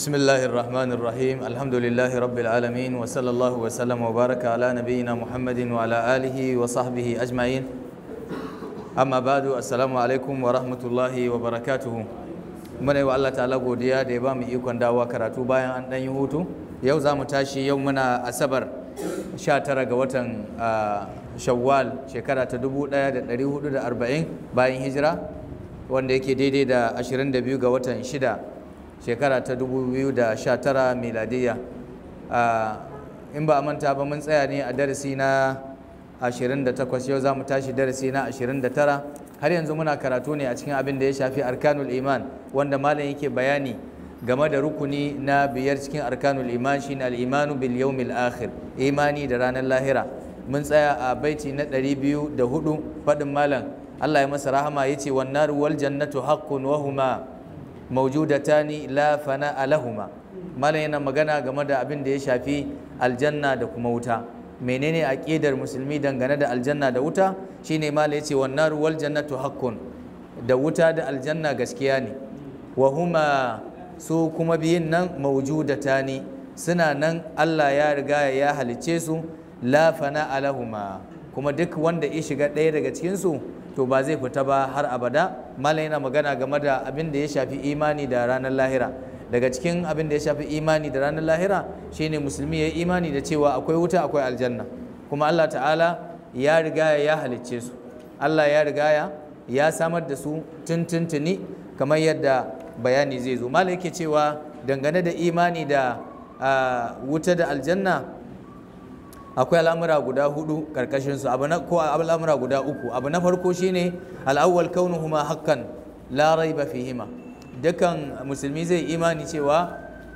بسم الله الرحمن الرحيم الحمد لله رب العالمين وصلى الله وسلم وبارك على نبينا محمد وعلى آله وصحبه أجمعين أما بعد السلام عليكم ورحمة الله وبركاته muna yi wa Allah ta'ala godiya da ya ba mu ikon dawowa karatu bayan an ɗan yi hutu yau za mu tashi yau muna asabar 19 ga watan shawwal shekara ta 1440 bayan hijira wanda yake daidai da 22 ga watan 6 shekara ta 2019 miladiyya in ba a manta ba mun tsaya ne a darasi na 28 yau za mu tashi darasi na 29 har yanzu muna karatu ne a cikin abin da ya shafi arkanul iman wanda malam yake bayani game da rukuni na biyar cikin arkanul iman shine al-imanu bil yawmil akhir imani da ranar lahira mun tsaya a baiti na 204 fadin malam Allah ya masa rahama yace wan naru wal jannatu haqqun wa huma mawjudatani la fana lahuma malam yana magana game da abin da ya shafi aljanna da kuma wuta menene aqidar musulmi dangane da aljanna da wuta shine malam yace wan naru wal jannatu haqqun da wuta da aljanna gaskiya ne wa huma su kuma biyun nan mawjudatani suna nan Allah ya riga ya halicce su la fana alahuma kuma duk wanda ya shiga ɗaya daga cikin su to ba zai fita ba har abada malam yana magana game da abin da ya shafi imani da ranar lahira daga cikin abin da ya shafi imani da ranar lahira shine musulmi ya yi imani da cewa akwai wuta akwai aljanna kuma Allah ta'ala ya riga ya halicce su Allah ya riga ya samar da su tuntuntuni kamar yadda bayani zai zo malam yake cewa dangane da imani da wuta da aljanna akwai al'amura guda hudu karkashin su abu na ko al'amura guda uku abu na farko shine al'awwal kaunuhuma haqqan la raiba fihima dukan musulmi zai imani cewa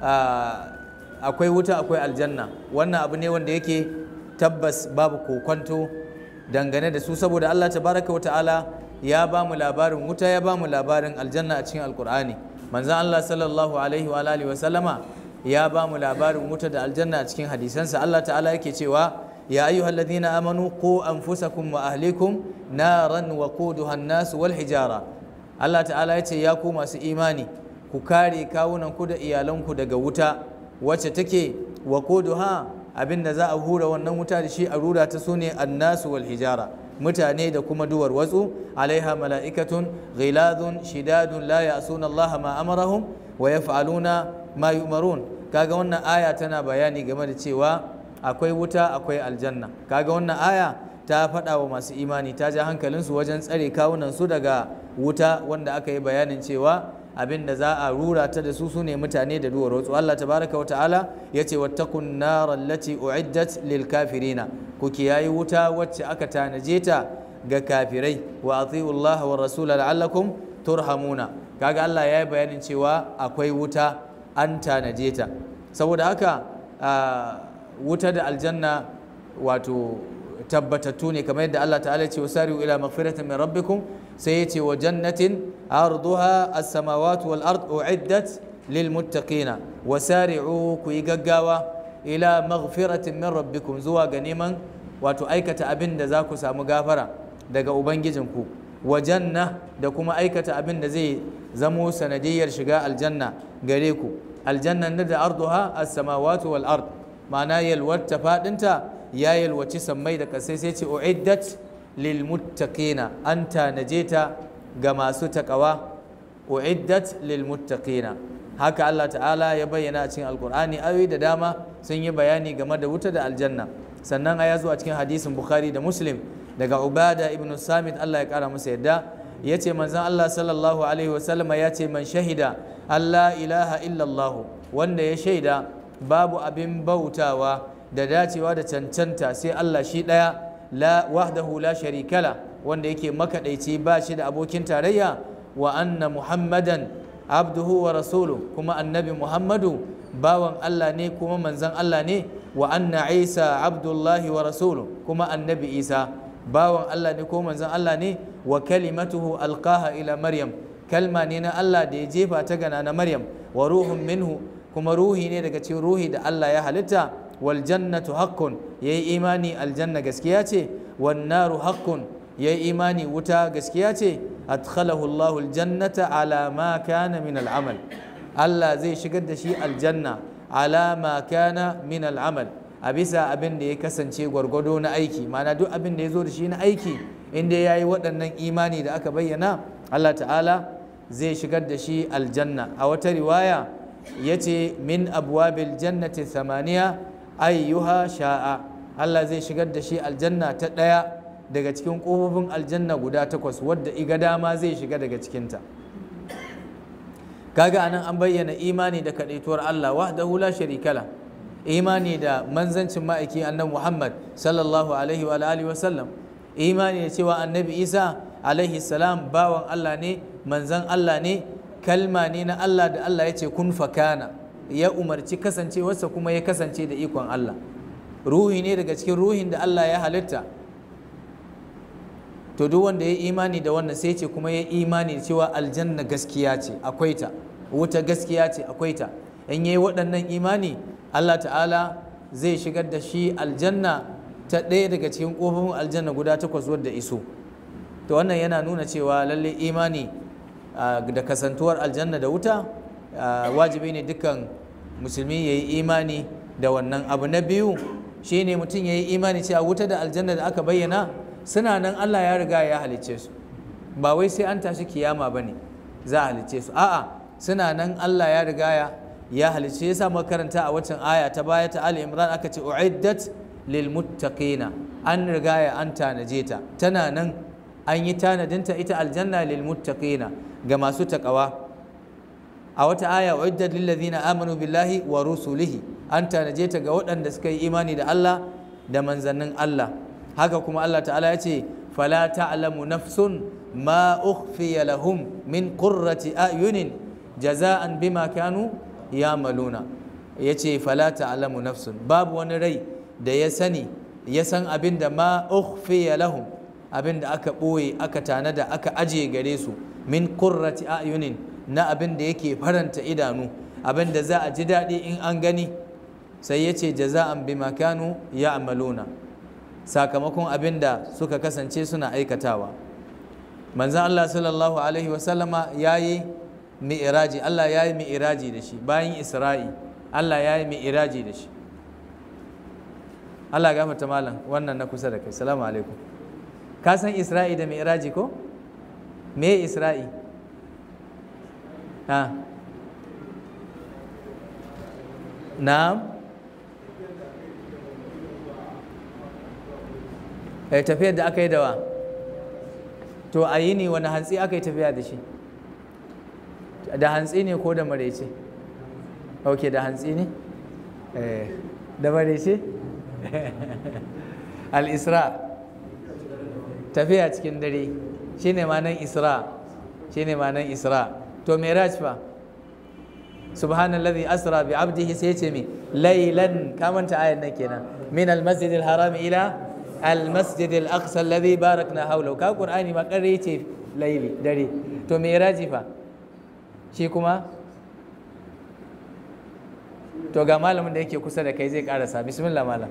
akwai wuta akwai aljanna wannan abu ne wanda yake tabbas babu kokwanto dangane da su saboda Allah tabaraka wa ta'ala ya ba mu labarin wuta ya ba mu labarin aljanna a cikin alkur'ani manzon Allah sallallahu alaihi wa alihi wa sallama ya ba mu labarin wuta da aljanna a cikin hadisansa Allah ta'ala yake cewa ya ayyuhal ladina amanu qu anfusakum wa ahlikum naran wa quduha an-nas wal hijara Allah ta'ala ya ce ya ku masu imani ku kare kawunan ku da iyalanku daga wuta wacce take wa quduha abinda za a hura wannan wuta da shi a rura ta sune annasu wal hijara mutane da kuma duwar watsu alaiha mala'ikatun ghiladun shidadun la ya'suna Allah ma amarahum wa yaf'aluna ma yu'marun kaga wannan aya tana bayani game da cewa akwai wuta akwai aljanna kaga wannan aya ta faɗa wa masu imani ta ja hankalinsu wajen tsare kawunan su daga wuta wanda aka yi bayanin cewa abin da za a rura ta da su sune mutane da duwar watsu Allah tabaraka wa ta'ala yace wattaqun nar allati uiddat lil kafirina ku kiyayi wuta wacce aka tanaje ta ga kafirai wa ati'u Allah wa rasul la'allakum turhamuna kaga Allah ya yi bayanin cewa akwai wuta an tanaje ta saboda haka wuta da aljanna wato tabbatattu ne kamar yadda Allah ta'ala ce wasari'u ila maghfiratin min rabbikum sai yace wa jannatin arduha as-samawati wal ard uiddat lil muttaqina wasari'u ku yi gaggawa ila maghfiratin min rabbikum zuwa ga neman wato aikata abin da za ku samu gafara daga ubangijinku wa janna da kuma aikata abin da zai zamo sanadiyar shiga aljanna gare ku aljannan da arduha as-samawati wal ard ma'ana yalwata fadinta ya yalwaci sammai da kasai sai ce uiddat lil muttaqina an tanaje ta ga masu takawa uiddat lil muttaqina haka Allah ta'ala ya bayyana a cikin alkur'ani ayoyi da dama sun yi bayani game da wuta da aljanna sannan a zo a cikin hadisin bukhari da muslim daga ubada ibn samit Allah ya kara masa yadda ya ce manzon Allah sallallahu alaihi wasallama ya ce man shahida Allah ilaha illallah wanda ya shaida babu abin bautawa da dacewa da cancanta sai Allah shi ɗaya la wahdahu la sharikala wanda yake makaɗaici ba shi da abokin tarayya wa anna muhammadan abduhu wa rasulu kuma annabi muhammadu bawan Allah ne kuma manzon Allah ne wa anna isa abdullahi wa rasulu kuma annabi isa bawan Allah ne ko manzon Allah ne wa kalimatuhu alqaha ila maryam kalma ne na Allah da ya jefa ta gana na maryam wa ruhun minhu kuma ruhi ne daga cikin ruhi da Allah ya halitta wal jannatu haqqun yayi imani aljanna gaskiya ce wan naru haqqun yayi imani wuta gaskiya ce adkhalahu Allahu aljannata ala ma kana min al'amal Allah zai shigar da shi aljanna ala ma kana min al'amal a bisa abin da ya kasance gwargwado na aiki ma'ana duk abin da ya zo da shi na aiki inda ya yi waɗannan imani da aka bayyana Allah ta'ala zai shigar da shi aljanna a wata riwaya ya ce min abwabil jannati thamaniya ayyuha sha'a Allah zai shigar da shi aljanna ta ɗaya daga cikin ƙofofin aljanna guda takwas wadda iga dama zai shiga daga cikinta kaga anan an bayyana imani da kaɗaituwar Allah wahdahu la sharikala imani da manzancin ma'aiki annabi Muhammad sallallahu alaihi wa alihi wa sallam imani da cewa annabi Isa alaihi salam bawan Allah ne manzan Allah ne kalma ne na Allah da Allah ya ce kun fakana ya umarci kasancewarsa kuma ya kasance da ikon Allah ruhi ne daga cikin ruhin da Allah ya halitta to duk wanda ya imani da wannan sai ce kuma ya imani da cewa aljanna gaskiya ce akwai ta wuta gaskiya ce akwai ta in yayi waɗannan imani Allah ta'ala zai shigar da shi aljanna ta ɗaya daga cikin ƙofofin aljanna guda takwas wadda iso to wannan yana nuna cewa lalle imani da kasantuwar aljanna da wuta wajibi ne dukkan musulmi ya yi imani da wannan abu na biyu shine mutum ya yi imani cewa wuta da aljanna da aka bayyana suna nan Allah ya riga ya halicce su ba wai sai an tashi kiyama ba ne za a halicce su a'a suna nan Allah ya riga ya ya halicce yasa makaranta a waccan aya ta baya ta Ali Imran aka ce uiddat lil muttaqina an riga ya an tanaje ta tana nan an yi tanadinta ita aljanna lil muttaqina ga masu takawa a wata aya uiddat lil ladina amanu billahi wa rusulihi an tanaje ta ga waɗanda suka yi imani da Allah da manzannin Allah haka kuma Allah ta'ala ya ce fala ta'lamu nafsun ma ukhfiya lahum min qurrati ayunin jaza'an bima kanu ya'maluna yace fala ta'lamu nafsun babu wani rai da ya sani ya san abin da ma ukhfiya lahum abin da aka ɓoye aka tanada aka ajiye gare su min qurrati ayunin na abin da yake faranta idanu abin da za a ji daɗi in an gani sai ya ce jaza'an bima kanu ya'maluna sakamakon abin da suka kasance suna aikatawa manzan Allah sallallahu alaihi wasallama ya yi mi'iraji Allah ya yi mi'iraji da shi bayan isra'i Allah ya yi mi'iraji da shi Allah gafarta malam wannan na kusa da kai salamu alaikum ka san isra'i da mi'iraji ko me isra'i ha na'am eh tafiyar da aka yi dawa to a yi ne wani hantsi aka yi tafiya da shi da hantsi ne ko da maraice ok da hantsi ne da maraice al-isra tafiya cikin dare shine manan isra shine manan isra to miraj fa subhanallazi asra bi abdihi sai ce mi laylan kamanta ayan nan kenan min al-masjid al-haram ila al-masjid al-aqsa alladhi barakna hawlahu ka qur'ani ma kare ce layli dare to miraji fa shi kuma to ga malamin da yake kusa da kai zai karasa bismillah malam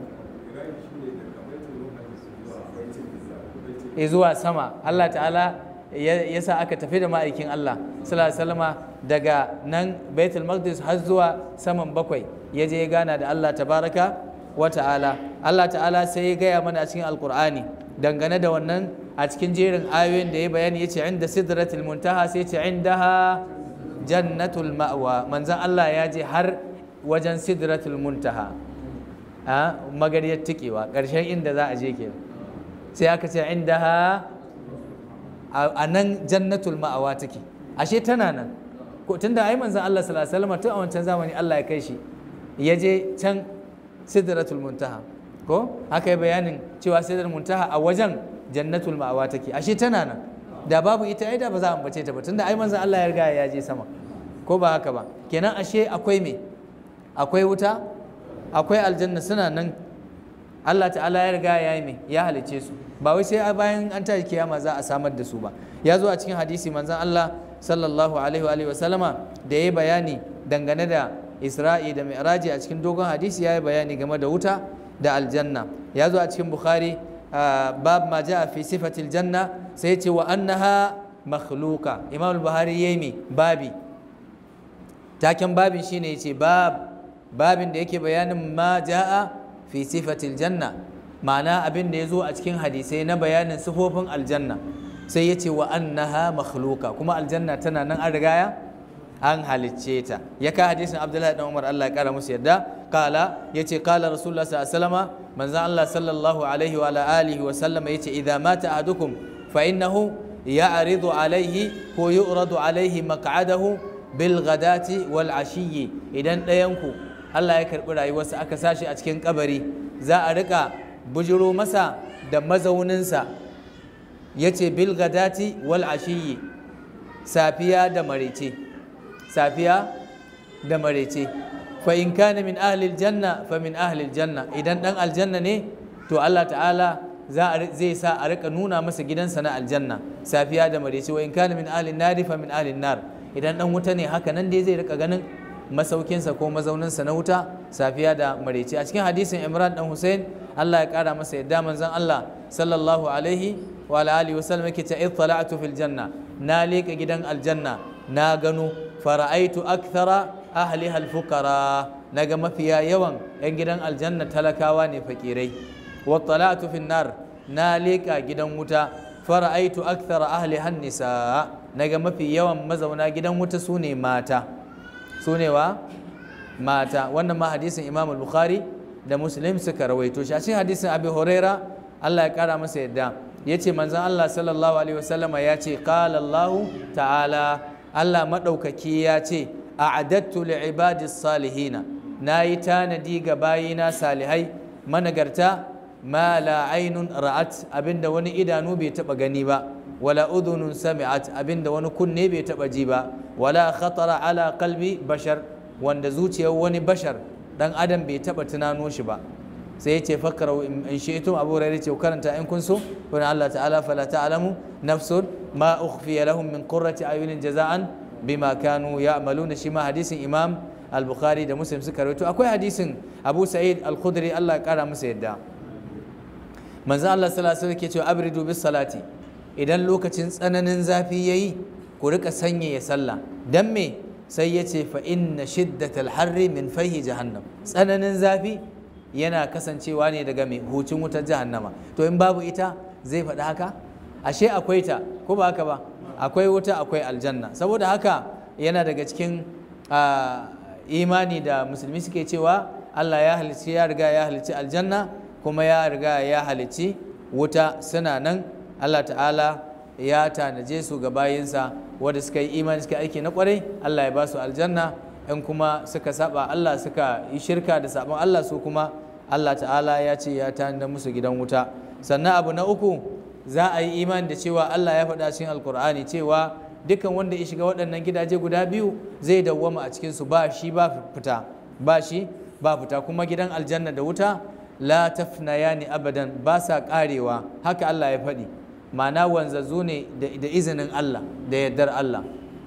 zuwa sama Allah ta'ala ya sa aka tafi da ma'aikin Allah sallallahu daga nan baitul maqdis har zuwa saman bakwai ya je ya gana da Allah tabaraka wa ta'ala Allah ta'ala sai ya gaya mana a cikin alkur'ani dangane da wannan a cikin jerin ayoyin da ya bayani ya ce inda sidratul muntaha sai ce indaha jannatul ma'wa manzon Allah ya je har wajen sidratul muntaha a magariyar tikewa ƙarshen inda za a je kenan sai aka ce inda ha a nan jannatul ma'awa take ashe tana nan ko tunda ai manzon Allah sallallahu alaihi wasallam tun a wancan zamani Allah ya kai shi ya je can sidratul muntaha ko aka yi bayanin cewa sidratul muntaha a wajen jannatul ma'awa take ashe tana nan da babu ita ai da ba za a ambace ta ba tunda ai manzon Allah ya riga ya je sama ko ba haka ba kenan ashe akwai me akwai wuta akwai aljanna suna nan Allah ta'ala ya riga ya yi mai ya halice su ba wai sai bayan an tashi kiyama za a samar da su ba ya zo a cikin hadisi manzon Allah sallallahu alaihi wa sallama da ya bayani dangane da Isra'i da Mi'raji a cikin dogon hadisi ya yi bayani game da wuta da aljanna ya zo a cikin Bukhari bab ma ja'a fi sifatil janna sai ya ce wa annaha makhluqa Imam al-Buhari yayi mi babi taken babin shine yace bab babin da yake bayanin ma jaa fi sifatil janna ma'ana abin da ya zo a cikin hadisai na bayanin sifofin aljanna sai ya ce wa annaha makhluqa kuma aljanna tana nan an rigaya an halicce ta ya ka hadisin abdullahi dan umar Allah ya kara musu yadda kala yace kala rasulullah sallallahu alaihi wasallam manzon Allah sallallahu alaihi wa alihi wa sallama yace idza mata ahadukum fa innahu ya'ridu alaihi ko yu'radu alaihi maq'adahu bil ghadati wal ashiyyi idan ɗayanku Allah ya karbi rayuwarsa aka sashi a cikin kabari za a rika bujiro masa da mazauninsa ya ce bilgadati wal ashiyi safiya da marece safiya da marece fa in kana min ahlil janna fa min ahlil janna idan dan aljanna ne to Allah ta'ala zai sa a rika nuna masa gidansa na aljanna safiya da marece wa in kana min ahlin nari fa min ahlin nar idan dan wuta ne haka nan dai zai rika ganin masaukinsa ko mazauninsa na wuta safiya da marece a cikin hadisin imran dan hussein allah ya kara masa yadda manzon allah sallallahu alaihi wa alihi wasallam yake ta ittala'tu fil janna na leka gidan aljanna na gano fara'aitu akthara ahliha al-fuqara naga mafiya yawan yan gidan aljanna talakawa ne fakirai wa tala'tu fil nar na leka gidan wuta fara'aitu akthara ahliha an-nisa naga mafi yawan mazauna gidan wuta sune mata su ne wa mata wannan ma hadisin imam bukhari da muslim suka rawaito shi a cikin hadisin abi huraira allah ya kara masa yadda ya ce manzan allah sallallahu alaihi wasallama ya ce qala allahu ta'ala allah maɗaukaki ya ce a'adattu li ibadis salihina na yi tanadi ga bayina salihai managarta ma la ainun ra'at abinda wani idanu bai taɓa gani ba wala udhunun sami'at abinda wani kunne bai taɓa ji ba wala khatara ala qalbi bashar wanda zuciyar wani bashar dan adam bai taba tunano shi ba sai yace fakrau in shi'tum abu hurairah ce karanta in kun so kun Allah ta'ala fala ta'lamu nafsun ma ukhfiya lahum min qurrati ayunin jaza'an bima kanu ya'maluna shi ma hadisin imam al-bukhari da muslim suka rawaito akwai hadisin abu sa'id al-khudri Allah ya kara masa yadda manzo Allah sallallahu alaihi wasallam ke cewa abridu bis salati idan lokacin tsananin zafi yayi ku rika sanyaya sallah dan me sai ya ce fa inna shiddatal harri min fahi jahannam tsananin zafi yana kasancewa ne daga mai hucin wutar jahannama to in babu ita zai faɗi haka ashe akwai ta ko ba haka ba akwai wuta akwai aljanna saboda haka yana daga cikin imani da musulmi suke cewa Allah ya halicci ya riga ya halicci aljanna kuma ya riga ya halicci wuta suna nan Allah ta'ala ya tanaje su ga bayinsa wanda suka yi imani suka aiki na kwarai Allah ya ba su aljanna in kuma suka saba Allah suka yi shirka da sabon Allah su kuma Allah ta'ala ya ce ya tanada musu gidan wuta sannan abu na uku za a yi imani da cewa Allah ya faɗa cikin alkur'ani cewa dukkan wanda ya shiga waɗannan gidaje guda biyu zai dawwama a cikinsu ba shi ba fita ba shi ba fita kuma gidan aljanna da wuta la tafnayani abadan ba sa karewa haka Allah ya faɗi ma'ana wanzazzu ne da izinin Allah da yardar Allah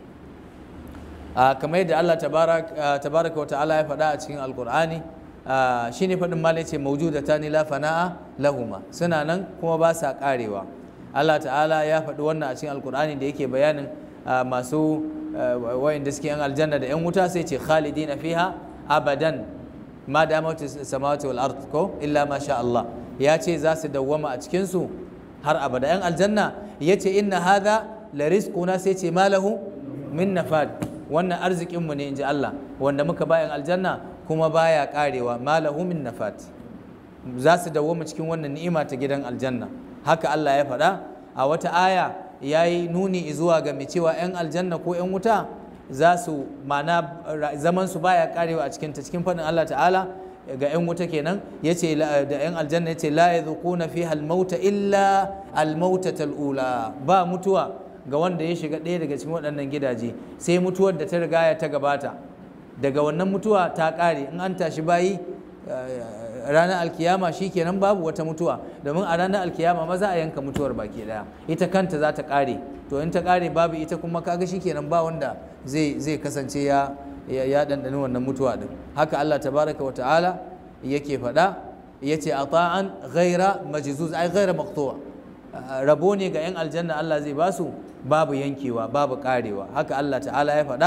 kamar yadda Allah tabaraka wa ta'ala ya faɗa a cikin alkur'ani shi ne faɗin malai ce maujuda ta ni la fana'a lahuma suna nan kuma ba sa karewa Allah ta'ala ya faɗi wannan a cikin alkur'ani da yake bayanin masu wayanda suke yan aljanna da yan wuta sai ce khalidina fiha abadan ma damatu samawati wal ard ko illa ma sha Allah ya ce za su dawwama a cikin su har abada yan aljanna ya ce inna hadha la rizquna sai ce malahu min nafad wannan arzikin mu ne inji Allah wanda muka ba yan aljanna kuma baya karewa malahu min nafad za su dawwama cikin wannan ni'ima ta gidan aljanna haka Allah ya faɗa a wata aya ya yi nuni zuwa ga mai cewa 'yan aljanna ko 'yan wuta za su mana zaman su baya karewa a cikin ta cikin faɗin Allah ta'ala ga 'yan wuta kenan yace da 'yan aljanna yace la yadhuquna fiha al-mauta illa al-mauta ula ba mutuwa ga wanda ya shiga ɗaya daga cikin waɗannan gidaje sai mutuwar da ta riga ya ta gabata daga wannan mutuwa ta ƙare in an tashi bayi ranar alkiyama shi kenan babu wata mutuwa domin a ranar alkiyama ma za a yanka mutuwar baki daya ita kanta za ta kare to in ta kare babu ita kuma kaga shi kenan ba wanda zai zai kasance ya ya dandani wannan mutuwa din haka Allah tabaraka wa ta'ala yake faɗa yace ata'an ghaira majzuz ai ghaira maqtu'a rabo ne ga yan aljanna Allah zai basu babu yankewa babu karewa haka Allah ta'ala ya faɗa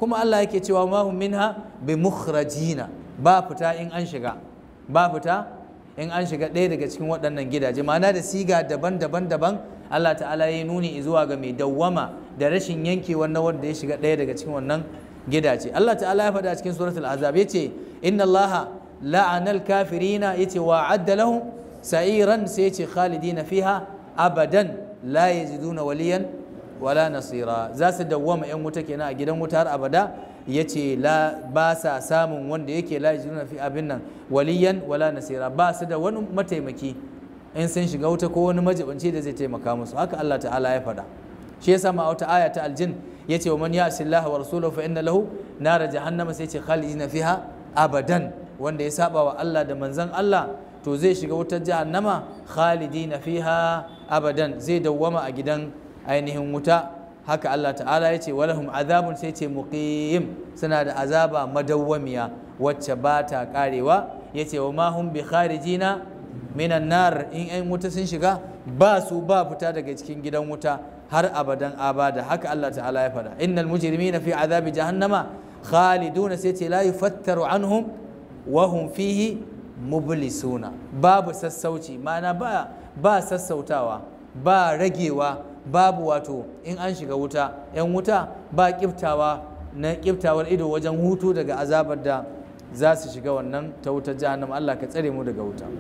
kuma Allah yake cewa ma hum minha bi mukhrajina ba fita in an shiga ba fita in an shiga ɗaya daga cikin waɗannan gidaje ma'ana da siga daban-daban daban Allah ta'ala ya nuni zuwa ga mai dawwama da rashin yankewar na wanda ya shiga ɗaya daga cikin wannan gidaje Allah ta'ala ya faɗa a cikin suratul azab yace inna Allah la'anal kafirina yace wa adda lahum sa'iran sai yace khalidina fiha abadan la yajiduna waliyan wala nasira za su dawwama yan wuta kenan a gidan wuta har abada yace la ba sa samun wanda yake la yajiduna fi abin nan waliyan wala nasira ba su da wani mataimaki in sun shiga wuta ko wani majibanci da zai taimaka musu haka Allah ta'ala ya faɗa shi yasa ma wata aya ta aljin yace wa man ya'si Allah wa rasulahu fa inna lahu nara jahannama sai yace khalidina fiha abadan wanda ya saba wa Allah da manzon Allah to zai shiga wutar jahannama khalidina fiha abadan zai dawwama a gidan ainihin wuta haka Allah ta'ala ya ce walahum azabun sai ce muqim suna da azaba madawwamiya wacce ba ta karewa ya ce wa ma hum bi kharijina minan nar in yan wuta sun shiga ba su ba fita daga cikin gidan wuta har abadan abada haka Allah ta'ala ya faɗa innal mujrimina fi azabi jahannama khaliduna sai ce la yufattaru anhum wa hum fihi mublisuna babu sassauci ma'ana ba ba sassautawa ba ragewa babu wato in an shiga wuta yan wuta ba kiftawa na kiftawar ido wajen hutu daga azabar da za su shiga wannan ta wutar jahannama Allah ka tsare mu daga wuta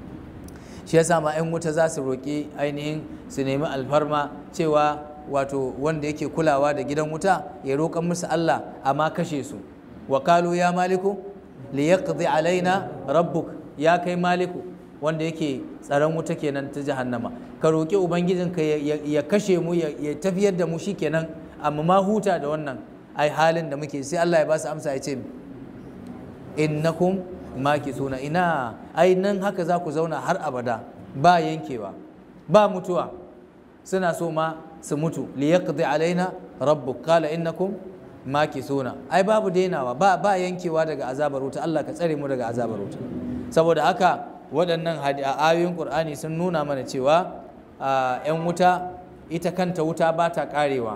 shi yasa ma yan wuta za su roƙi ainihin su nemi alfarma cewa wato wanda yake kulawa da gidan wuta ya roƙan musu Allah amma kashe su wa kalu ya maliku liyaqdi alaina rabbuk ya kai maliku wanda yake tsaron wuta kenan ta jahannama ka roƙi ubangijinka ya kashe mu ya tafiyar da mu shi kenan amma ma huta da wannan ai halin da muke sai Allah ya ba su amsa ya ce innakum maki suna ina ai nan haka za ku zauna har abada ba yankewa ba mutuwa suna so ma su mutu liyaqdi alaina rabbuk qala innakum maki suna ai babu dainawa ba ba yankewa daga azabar wuta Allah ka tsare mu daga azabar wuta saboda haka waɗannan ayoyin ƙur'ani sun nuna mana cewa 'yan wuta ita kanta wuta ba ta ƙarewa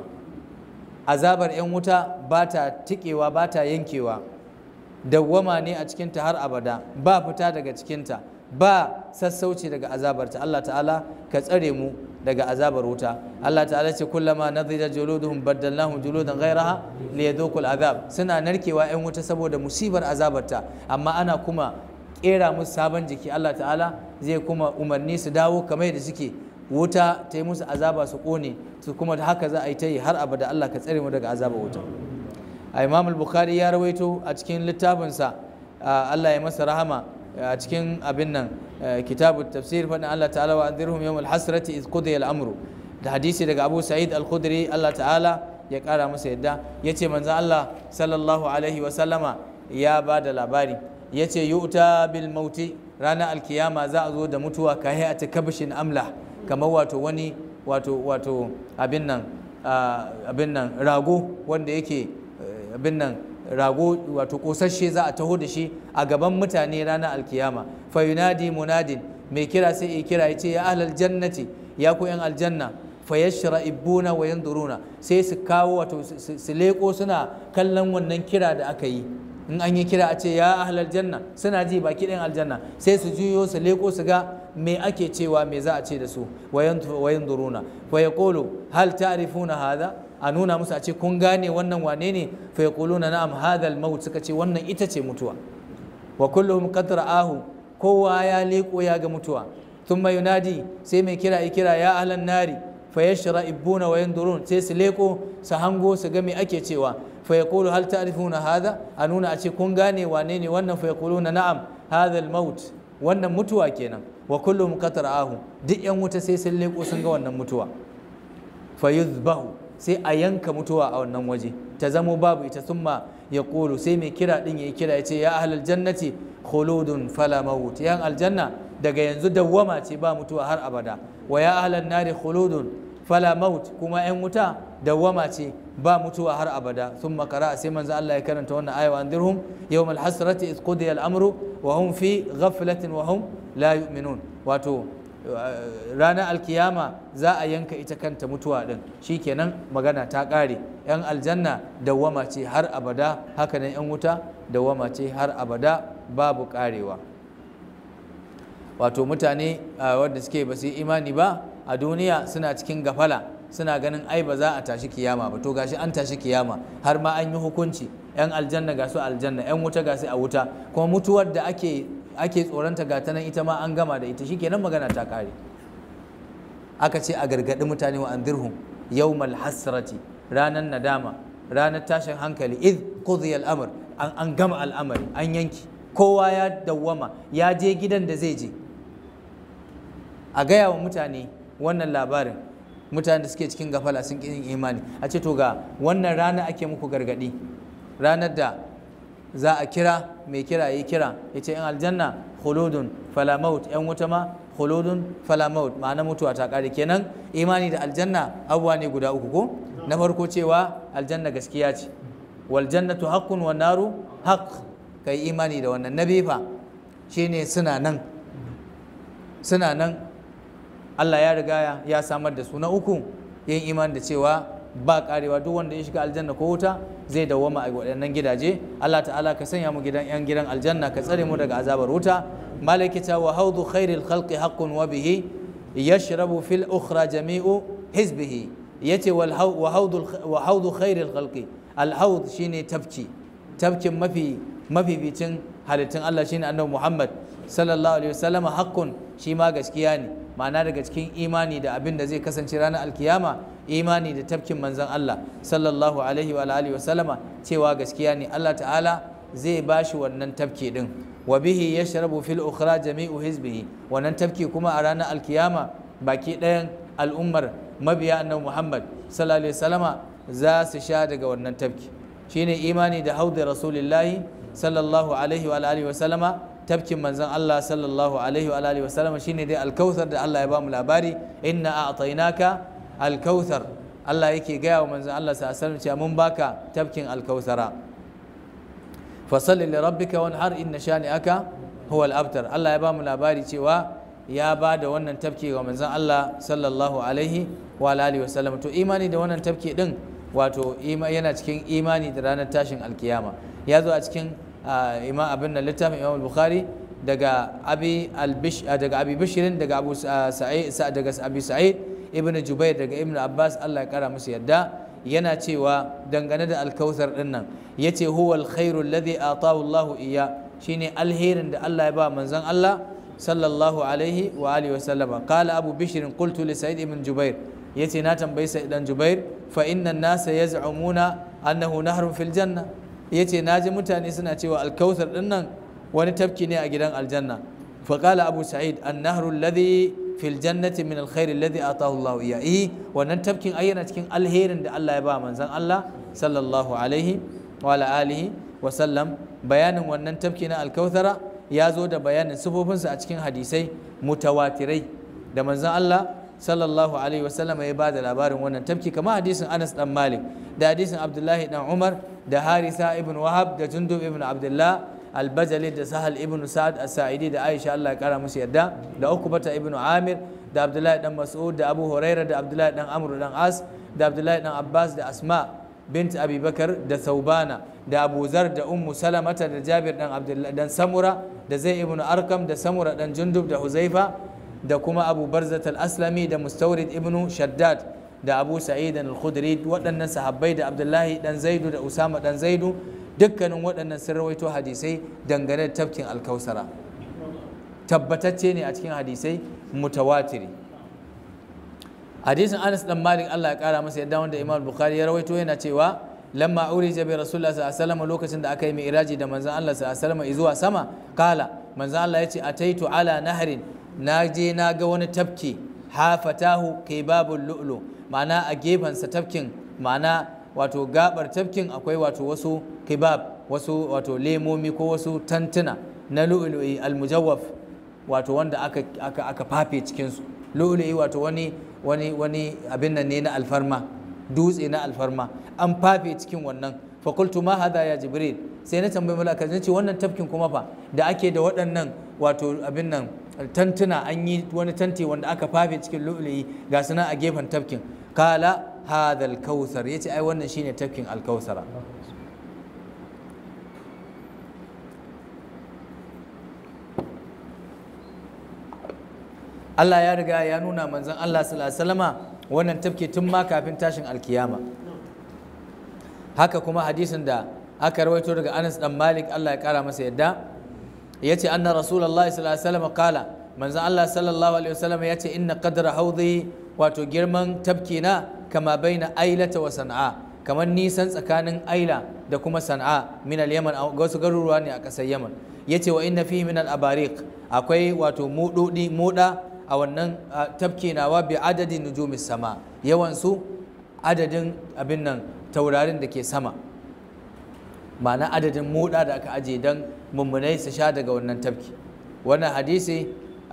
azabar 'yan wuta ba ta tikewa ba ta yankewa dawwama ne a cikinta har abada ba fita daga cikinta ba sassauci daga azabarta Allah ta'ala ka tsare mu daga azabar wuta Allah ta'ala ce kullama nadhira juluduhum baddalnahum juludan ghayraha liyadhuqul azab suna narkewa 'yan wuta saboda musibar azabarta amma ana kuma kera musu sabon jiki Allah ta'ala zai kuma umarni su dawo kamar da suke wuta ta yi musu azaba su kone su kuma da haka za a yi ta yi har abada Allah ka tsare mu daga azaba wuta a imam al-bukhari ya rawaito a cikin littafinsa Allah ya masa rahama a cikin abin nan kitabu tafsir faɗin Allah ta'ala wa anzirhum yawm al-hasrati iz qudiya al-amru da hadisi daga Abu Sa'id al-Khudri Allah ta'ala ya kara masa yadda yace manzon Allah sallallahu alaihi wa sallama ya ba da labari ya ce yu'ta bil mauti ranar alkiyama za a zo da mutuwa ka hayata kabshin amla kamar wato wani wato wato abin nan abin nan rago wanda yake abin nan rago wato kosasshe za a taho da shi a gaban mutane ranar alkiyama fa yunadi munadin mai kira sai ya kira ya ce ya ahlal jannati ya ku yan aljanna fa yashra'ibuna wa yanzuruna sai su kawo wato su leko suna kallon wannan kira da aka yi in an yi kira a ce ya ahlal janna suna ji baki ɗin aljanna sai su juyo su leko su ga me ake cewa me za a ce da su wayan duruna fa yaqulu hal ta'rifuna hadha a nuna musu a ce kun gane wannan wane ne fa yaquluna na'am hadha al suka ce wannan ita ce mutuwa wa kulluhum qad ra'ahu kowa ya leko ya ga mutuwa thumma yunadi sai mai kira ya kira ya ahlan nari fa yashra'ibuna wa yandurun sai su leko su hango su ga me ake cewa fa yaqulu hal ta'rifuna hadha a nuna a ce kun gane wane ne wannan fa yaquluna na'am hadha al-maut wannan mutuwa kenan wa kullu ahu duk yan wuta sai sun leko sun ga wannan mutuwa fa yuzbahu sai a yanka mutuwa a wannan waje ta zamo babu ita summa yaqulu sai mai kira din yayi kira yace ya ahlal jannati khuludun fala maut yan aljanna daga yanzu dawwama ce ba mutuwa har abada wa ya ahlan nari khuludun fala maut kuma yan wuta dawwama ce ba mutuwa har abada sun makara sai manzo Allah ya karanta wannan aya wa andirhum yawm alhasrati iz qudiya al-amru wa hum fi ghaflatin wa hum la yu'minun wato ranar alkiyama za a yanka ita kanta mutuwa din shikenan magana ta ƙare yan aljanna dawwama ce har abada hakanan yan wuta dawwama ce har abada babu ƙarewa wato mutane wanda suke ba su yi imani ba a duniya suna cikin gafala suna ganin ai ba za a tashi kiyama ba to gashi an tashi kiyama har ma an yi hukunci yan aljanna ga su aljanna yan wuta ga su a wuta kuma mutuwar da ake ake tsoronta ga ta nan ita ma an gama da ita shikenan magana ta kare aka ce a gargaɗi mutane wa anzirhum yawmal hasrati ranar nadama ranar tashin hankali id qudhiya al-amr an gama al'amari an yanki kowa ya dawwama ya je gidan da zai je a gaya wa mutane wannan labarin mutane da suke cikin gafala sun ƙi imani a ce to ga wannan rana ake muku gargaɗi ranar da za a kira mai kira yi kira ya ce in aljanna khuludun falamaut yan wuta ma khuludun falamaut ma'ana mutuwa ta ƙare kenan imani da aljanna abubuwa ne guda uku ko na farko cewa aljanna gaskiya ce wal jannatu haqqun wan naru haqq kai imani da wannan na fa shine suna nan suna nan Allah ya riga ya samar da su na uku yin imani da cewa ba karewa duk wanda ya shiga aljanna ko wuta zai dawwama a waɗannan gidaje Allah ta'ala ka sanya mu gidan yan gidan aljanna ka tsare mu daga azabar wuta malaikata wa haudu khairil khalqi haqqun wa bihi yashrabu fil ukhra jami'u hizbihi yace wal wa haudu wa haudu khairil khalqi al haud shine tafki tafkin mafi mafificin halittun Allah shine annabi Muhammad sallallahu alaihi wasallam haqqun shi ma gaskiya ne ma'ana daga cikin imani da abin da zai kasance ranar alkiyama imani da tafkin manzon Allah sallallahu alaihi wa alihi wasallama cewa gaskiya ne Allah ta'ala zai bashi wannan tafki din wa bihi yashrabu fil ukhra jami'u hizbihi wannan tafki kuma a ranar alkiyama baki ɗayan al'ummar mabiya annabi Muhammad sallallahu alaihi wasallama za su sha daga wannan tafki shine imani da haudi rasulillahi sallallahu alaihi wa alihi wasallama tafkin manzon Allah sallallahu alaihi wa alihi wasallam shine dai alkauthar da Allah ya bamu labari inna a'tainaka alkauthar Allah yake gaya wa manzon Allah sallallahu alaihi wasallam cewa mun baka tafkin alkauthara fasalli li rabbika wanhar inna shani'aka huwa al-abtar Allah ya bamu labari cewa ya ba da wannan tafki ga manzon Allah sallallahu alaihi wa alihi wasallam to imani da wannan tafki din wato yana cikin imani da ranar tashin alkiyama ya zo a cikin imam abin nan littafin imam bukhari daga abi albish daga abi bishirin daga abu sa'id daga abi sa'id ibnu jubair daga ibnu abbas Allah ya kara musu yadda yana cewa dangane da alkauthar din nan yace huwa alkhairu alladhi atahu Allah iya shine alherin da Allah ya ba manzon Allah sallallahu alaihi wa alihi wa sallama qala abu bishirin qultu li sa'id ibn jubair yace na tambayi sa'id dan jubair fa inna an-nasa yaz'umuna annahu nahrun fil janna ya ce na ji mutane suna cewa alkautar ɗin nan wani tafki ne a gidan aljanna faƙala abu sa'id an nahru alladhi fil jannati min alkhairi alladhi atahu Allah iya eh wannan tafkin ai yana cikin alherin da Allah ya ba manzon Allah sallallahu alaihi wa ala alihi wa sallam bayanin wannan tafki na alkautara ya zo da bayanin sifofinsa a cikin hadisai mutawatirai da manzon Allah sallallahu alaihi wa sallam ya ba da labarin wannan tafki kamar hadisin Anas dan Malik da hadisin Abdullahi dan Umar da Harisa ibn Wahab da Jundub ibn Abdullah Al-Bajali da Sahal ibn Sa'ad As-Sa'idi da Aisha Allah ya kara musu yadda da Ukbata ibn Amir da Abdullahi dan Mas'ud da Abu Hurairah da Abdullahi dan Amr dan As da Abdullahi dan Abbas da Asma bint Abi Bakar da Saubana da Abu Zar da Ummu Salamata da Jabir dan Abdullah dan Samura da Zai ibn Arkam da Samura dan Jundub da Huzaifa da kuma Abu Barzat al-Aslami da Mustawrid ibn Shaddad da Abu Sa'id al-Khudri waɗannan sahabbai da Abdullahi dan Zaidu da Usama dan Zaidu dukkanin waɗannan sun rawaito hadisai dangane da tafkin alkausara tabbatacce ne a cikin hadisai mutawatiri hadisin Anas dan Malik Allah ya kara masa yadda wanda Imam Bukhari ya rawaito yana cewa lamma urija bi Rasulullah sallallahu alaihi wasallam lokacin da aka yi mi'raji da manzon Allah sallallahu alaihi wasallam zuwa sama kala manzon Allah ya ce ataitu ala nahrin na je na ga wani tafki hafatahu kibabul lu'lu ma'ana a gefensa tafkin ma'ana wato gabar tafkin akwai wato wasu kibab wasu wato lemomi ko wasu tantuna na lu'lu'i almujawwaf wato wanda aka aka aka fafe cikin su lu'lu'i wato wani wani wani abin nan ne na alfarma dutse na alfarma an fafe cikin wannan fa qultu ma hadha ya jibril sai na tambayi malaka ce wannan tafkin kuma fa da ake da waɗannan wato abin nan tantuna an yi wani tanti wanda aka fafe cikin lu'lu'i ga suna a gefen tafkin kala hadha al-kautsar yace ai wannan shine tafkin al-kautsara Allah ya riga ya nuna manzon Allah sallallahu alaihi wasallama wannan tafki tun ma kafin tashin alkiyama haka kuma hadisin da aka rawaito daga Anas dan Malik Allah ya kara masa yadda yace anna rasulullahi sallallahu alaihi wasallam kala manzon Allah sallallahu alaihi wasallam yace inna qadra haudi wato girman tafki na kama baina ailata wa san'a kamar nisan tsakanin aila da kuma san'a min al-yaman ga wasu garuruwa ne a ƙasar yaman yace wa inna fihi min al-abariq akwai wato mudodi muda a wannan tafki nawa bi adadin nujumis sama yawan su adadin abin nan taurarin da ke sama ma'ana adadin muda da aka aje don mummunai su sha daga wannan tafki wannan hadisi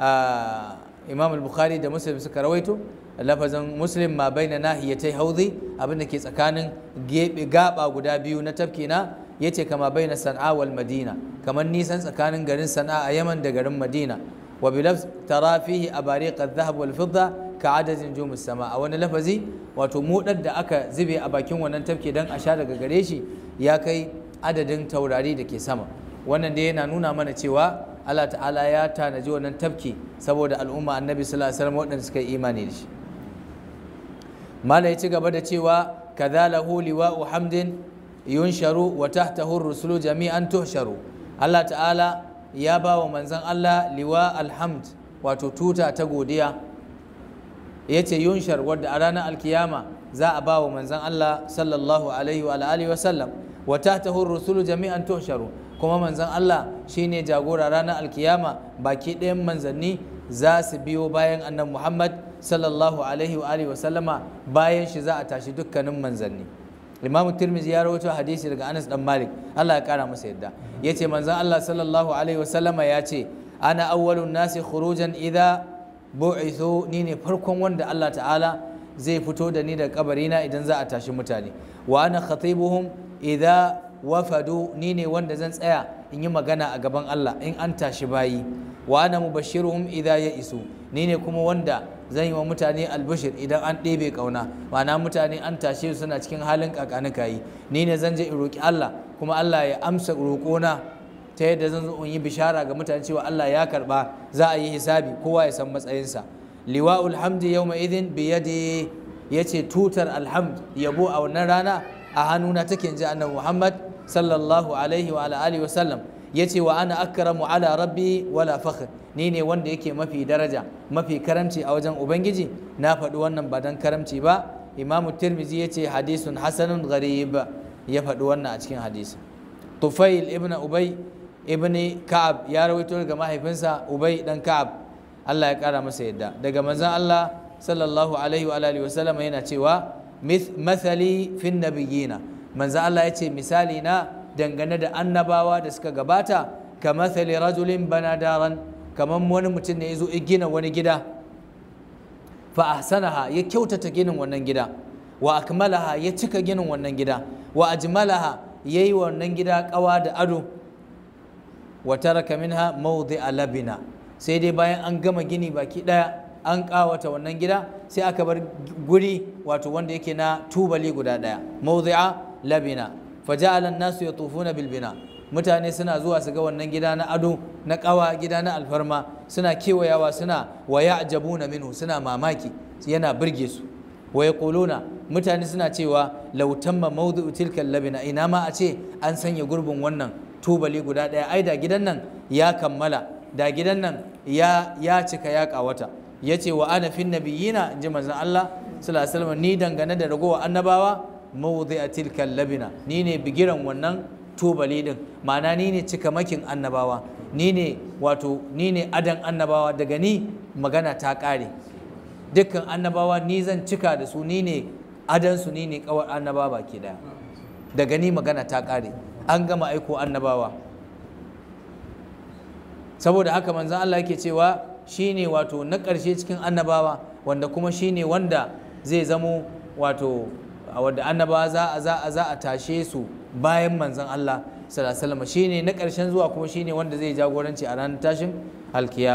imam al-bukhari da muslim suka rawaito lafazin muslim ma bai na nahiyatai haudi abinda ke tsakanin gaba guda biyu na tafki na yace kama bai na sana'a wal madina kamar nisan tsakanin garin sana'a a yaman da garin madina wa bilaf tara fihi abariq adh-dhahab wal fidda ka adadin jumus sama a wani lafazi wato mudar da aka zube a bakin wannan tafki dan a sha daga gare shi ya kai adadin taurari da ke sama wannan dai yana nuna mana cewa Allah ta'ala ya tanaji wannan tafki saboda al'umma annabi sallallahu alaihi wasallam waɗanda suka yi imani da shi mala ya ci gaba da cewa kadhalahu liwa'u hamdin yunsharu wa tahtahu rusulu jami'an tuhsharu Allah ta'ala ya ba wa manzon Allah liwa alhamd wato tuta ta godiya yace yunshar wadda a ranar alkiyama za a ba wa manzon Allah sallallahu alaihi wa alihi wa sallam wa tahtahu rusulu jami'an tuhsharu kuma manzon Allah shine jagora ranar alkiyama baki ɗayan manzanni za su biyo bayan annan Muhammad sallallahu alaihi wa alihi wa sallama bayan shi za a tashi dukkanin manzanni Imam Tirmidhi ya rawaito hadisi daga Anas dan Malik Allah ya kara masa yadda yace manzon Allah sallallahu alaihi wa sallama ya ce ana awwalun nasi khurujan idza bu'ithu ni ne farkon wanda Allah ta'ala zai fito da ni daga kabarina idan za a tashi mutane wa ana khatibuhum idza wafadu ni ne wanda zan tsaya in yi magana a gaban Allah in an tashi bayi wa ana mubashiruhum idza ya isu ni ne kuma wanda zan yi wa mutane albashir idan an ɗebe ƙauna ma'ana mutane an tashe su suna cikin halin kakanika yi ni ne zan je in roƙi Allah kuma Allah ya amsa roƙona ta yadda zan zo in yi bishara ga mutane cewa Allah ya karɓa za a yi hisabi kowa ya san matsayinsa liwa'ul hamdi yawma idhin bi yadi yace tutar alhamd yabo a wannan rana a hannuna take ji annabi Muhammad sallallahu alaihi wa alihi wasallam yace wa ana akramu ala rabbi wala fakhr ni ne wanda yake mafi daraja mafi karamci a wajen ubangiji na faɗi wannan ba dan karamci ba imam tirmizi yace hadisun hasanun gharib ya faɗi wannan a cikin hadisi tufail ibn ubay ibn ka'ab ya rawaito daga mahaifinsa ubay dan ka'ab Allah ya kara masa yadda daga manzon Allah sallallahu alaihi wa alihi wasallam yana cewa mathali fin nabiyina manzo Allah ya ce misali na dangane da annabawa da suka gabata ka mathali rajulin bana daran kamar wani mutum ne ya zo gina wani gida fa ahsanaha ya kyautata ginin wannan gida wa akmalaha ya cika ginin wannan gida wa ajmalaha yayi wannan gida kawa da ado wa taraka minha mawdi'a labina sai dai bayan an gama gini baki daya an kawata wannan gida sai aka bar guri wato wanda yake na tubali guda daya mawdi'a labina faja'ala an-nasu yatufuna bil bina mutane suna zuwa su ga wannan gida na ado na kawa gida na alfarma suna kewayawa suna wa ya'jabuna minhu suna mamaki yana burge su wa yaquluna mutane suna cewa law tamma mawdi'u tilka labina ina ma a ce an sanya gurbin wannan tubali guda daya ai da gidan nan ya kammala da gidan nan ya ya cika ya kawata ya ce wa ana fin nabiyina in ji manzon Allah sallallahu alaihi wasallam ni dangane da ragowa annabawa mawdi'a tilka labina ni ne bigiran wannan tubali din ma'ana ni ne cikamakin annabawa ni ne wato ni ne adan annabawa daga ni magana ta kare dukkan annabawa ni zan cika da su ni ne adan su ni ne kawar annabawa baki daya daga ni magana ta kare an gama aiko annabawa saboda haka manzon Allah yake cewa shine wato na ƙarshe cikin annabawa wanda kuma shine wanda zai zamo wato wanda annabawa za a za a za a tashe su bayan manzon Allah sallallahu alaihi wasallam shine na ƙarshen zuwa kuma shine wanda zai jagoranci a ranar tashin alkiyama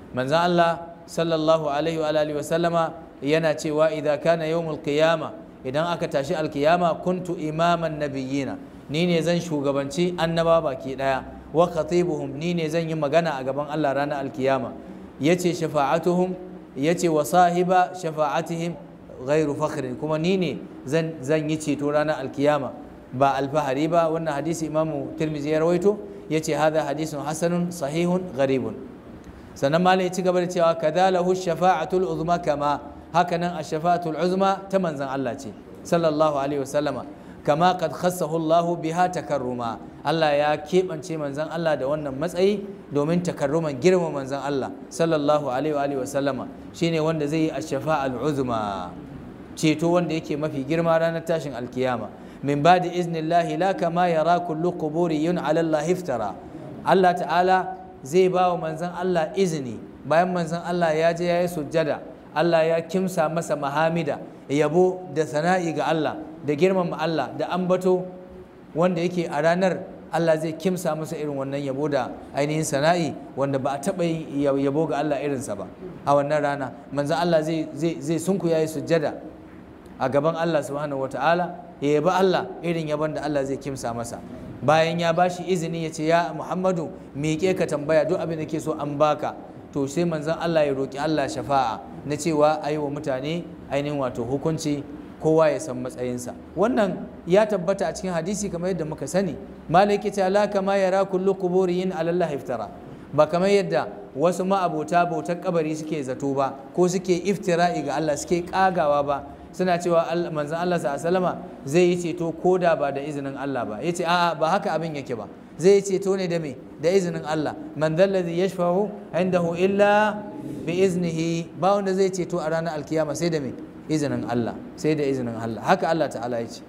manzon Allah sallallahu alaihi wa alihi wa sallama yana cewa idan kana yawmul qiyama idan aka tashi alkiyama kuntu imaman nabiyina ni ne zan shugabanci annaba baki daya wa khatibuhum ni ne zan yi magana a gaban Allah ranar alkiyama yace shafa'atuhum yace wa sahiba shafa'atihim ghairu fakhrin kuma ni ne zan zan yi ceto ranar alkiyama ba alfahari ba wannan hadisi imamu tirmizi ya rawaito yace hadha hadisun hasanun sahihun gharibun sannan malai ya ci gaba da cewa kadalahu shafa'atul uzma kama hakanan ash-shafa'atul uzma ta manzon Allah ce sallallahu alaihi wasallama kama qad khassahu Allah biha takarruma Allah ya keɓance manzon Allah da wannan matsayi domin takarruman girma manzon Allah sallallahu alaihi wa alihi wasallama shine wanda zai yi ash-shafa'al uzma ceto wanda yake mafi girma ranar tashin alkiyama min ba'di iznillahi la kama yara kullu quburiyun ala Allah iftara Allah ta'ala zai ba wa manzon Allah izini bayan manzon Allah ya je ya yi sujjada Allah ya kimsa masa mahamida yabo da sana'i ga Allah da girmama Allah da ambato wanda yake a ranar Allah zai kimsa masa irin wannan yabo da ainihin sana'i wanda ba a taɓa yin yabo ga Allah irinsa ba a wannan rana manzon Allah zai zai sunku ya yi sujjada a gaban Allah subhanahu wata'ala ya yabi Allah irin yabon da Allah zai kimsa masa bayan ya bashi izini ya ce ya Muhammadu miƙe ka tambaya duk abin da ke so an baka to sai manzon Allah ya roƙi Allah shafa'a na cewa a yi wa mutane ainihin wato hukunci kowa ya san matsayinsa wannan ya tabbata a cikin hadisi kamar yadda muka sani malaki ta la kama yara kullu quburiyin ala Allah iftara ba kamar yadda wasu ma'abota bautar kabari suke zato ba ko suke iftira'i ga Allah suke kagawa ba suna cewa manzon Allah sallama zai yi ceto ko da ba da izinin Allah ba yace a'a ba haka abin yake ba zai yi ceto ne da me da izinin Allah man dhallazi yashfa'u indahu illa bi iznihi ba wanda zai ceto a ranar alkiyama sai da me izinin Allah sai da izinin Allah haka Allah ta'ala ya ce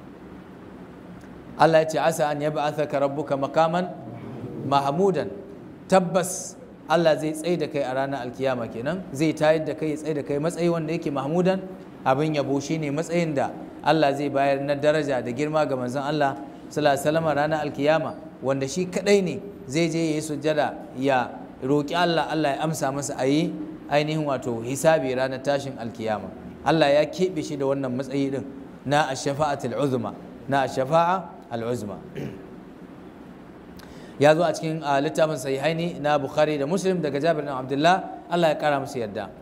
Allah ya ce asa an yab'athaka rabbuka maqaman mahmudan tabbas Allah zai tsaye da kai a ranar alkiyama kenan zai tayar da kai ya tsaye da kai matsayi wanda yake mahmudan abin yabo shine matsayin da Allah zai bayar na daraja da girma ga manzon Allah sallallahu alaihi wasallam ranar alkiyama wanda shi kadai ne zai je yayi sujjada ya roki Allah Allah ya amsa masa ayi ainihin wato hisabi ranar tashin alkiyama Allah ya keɓe shi da wannan matsayi din na ash-shafa'atul uzma na ash-shafa'a al-uzma ya zo a cikin littafin sahihaini na Bukhari da Muslim daga Jabir bin Abdullah Allah ya kara musu yadda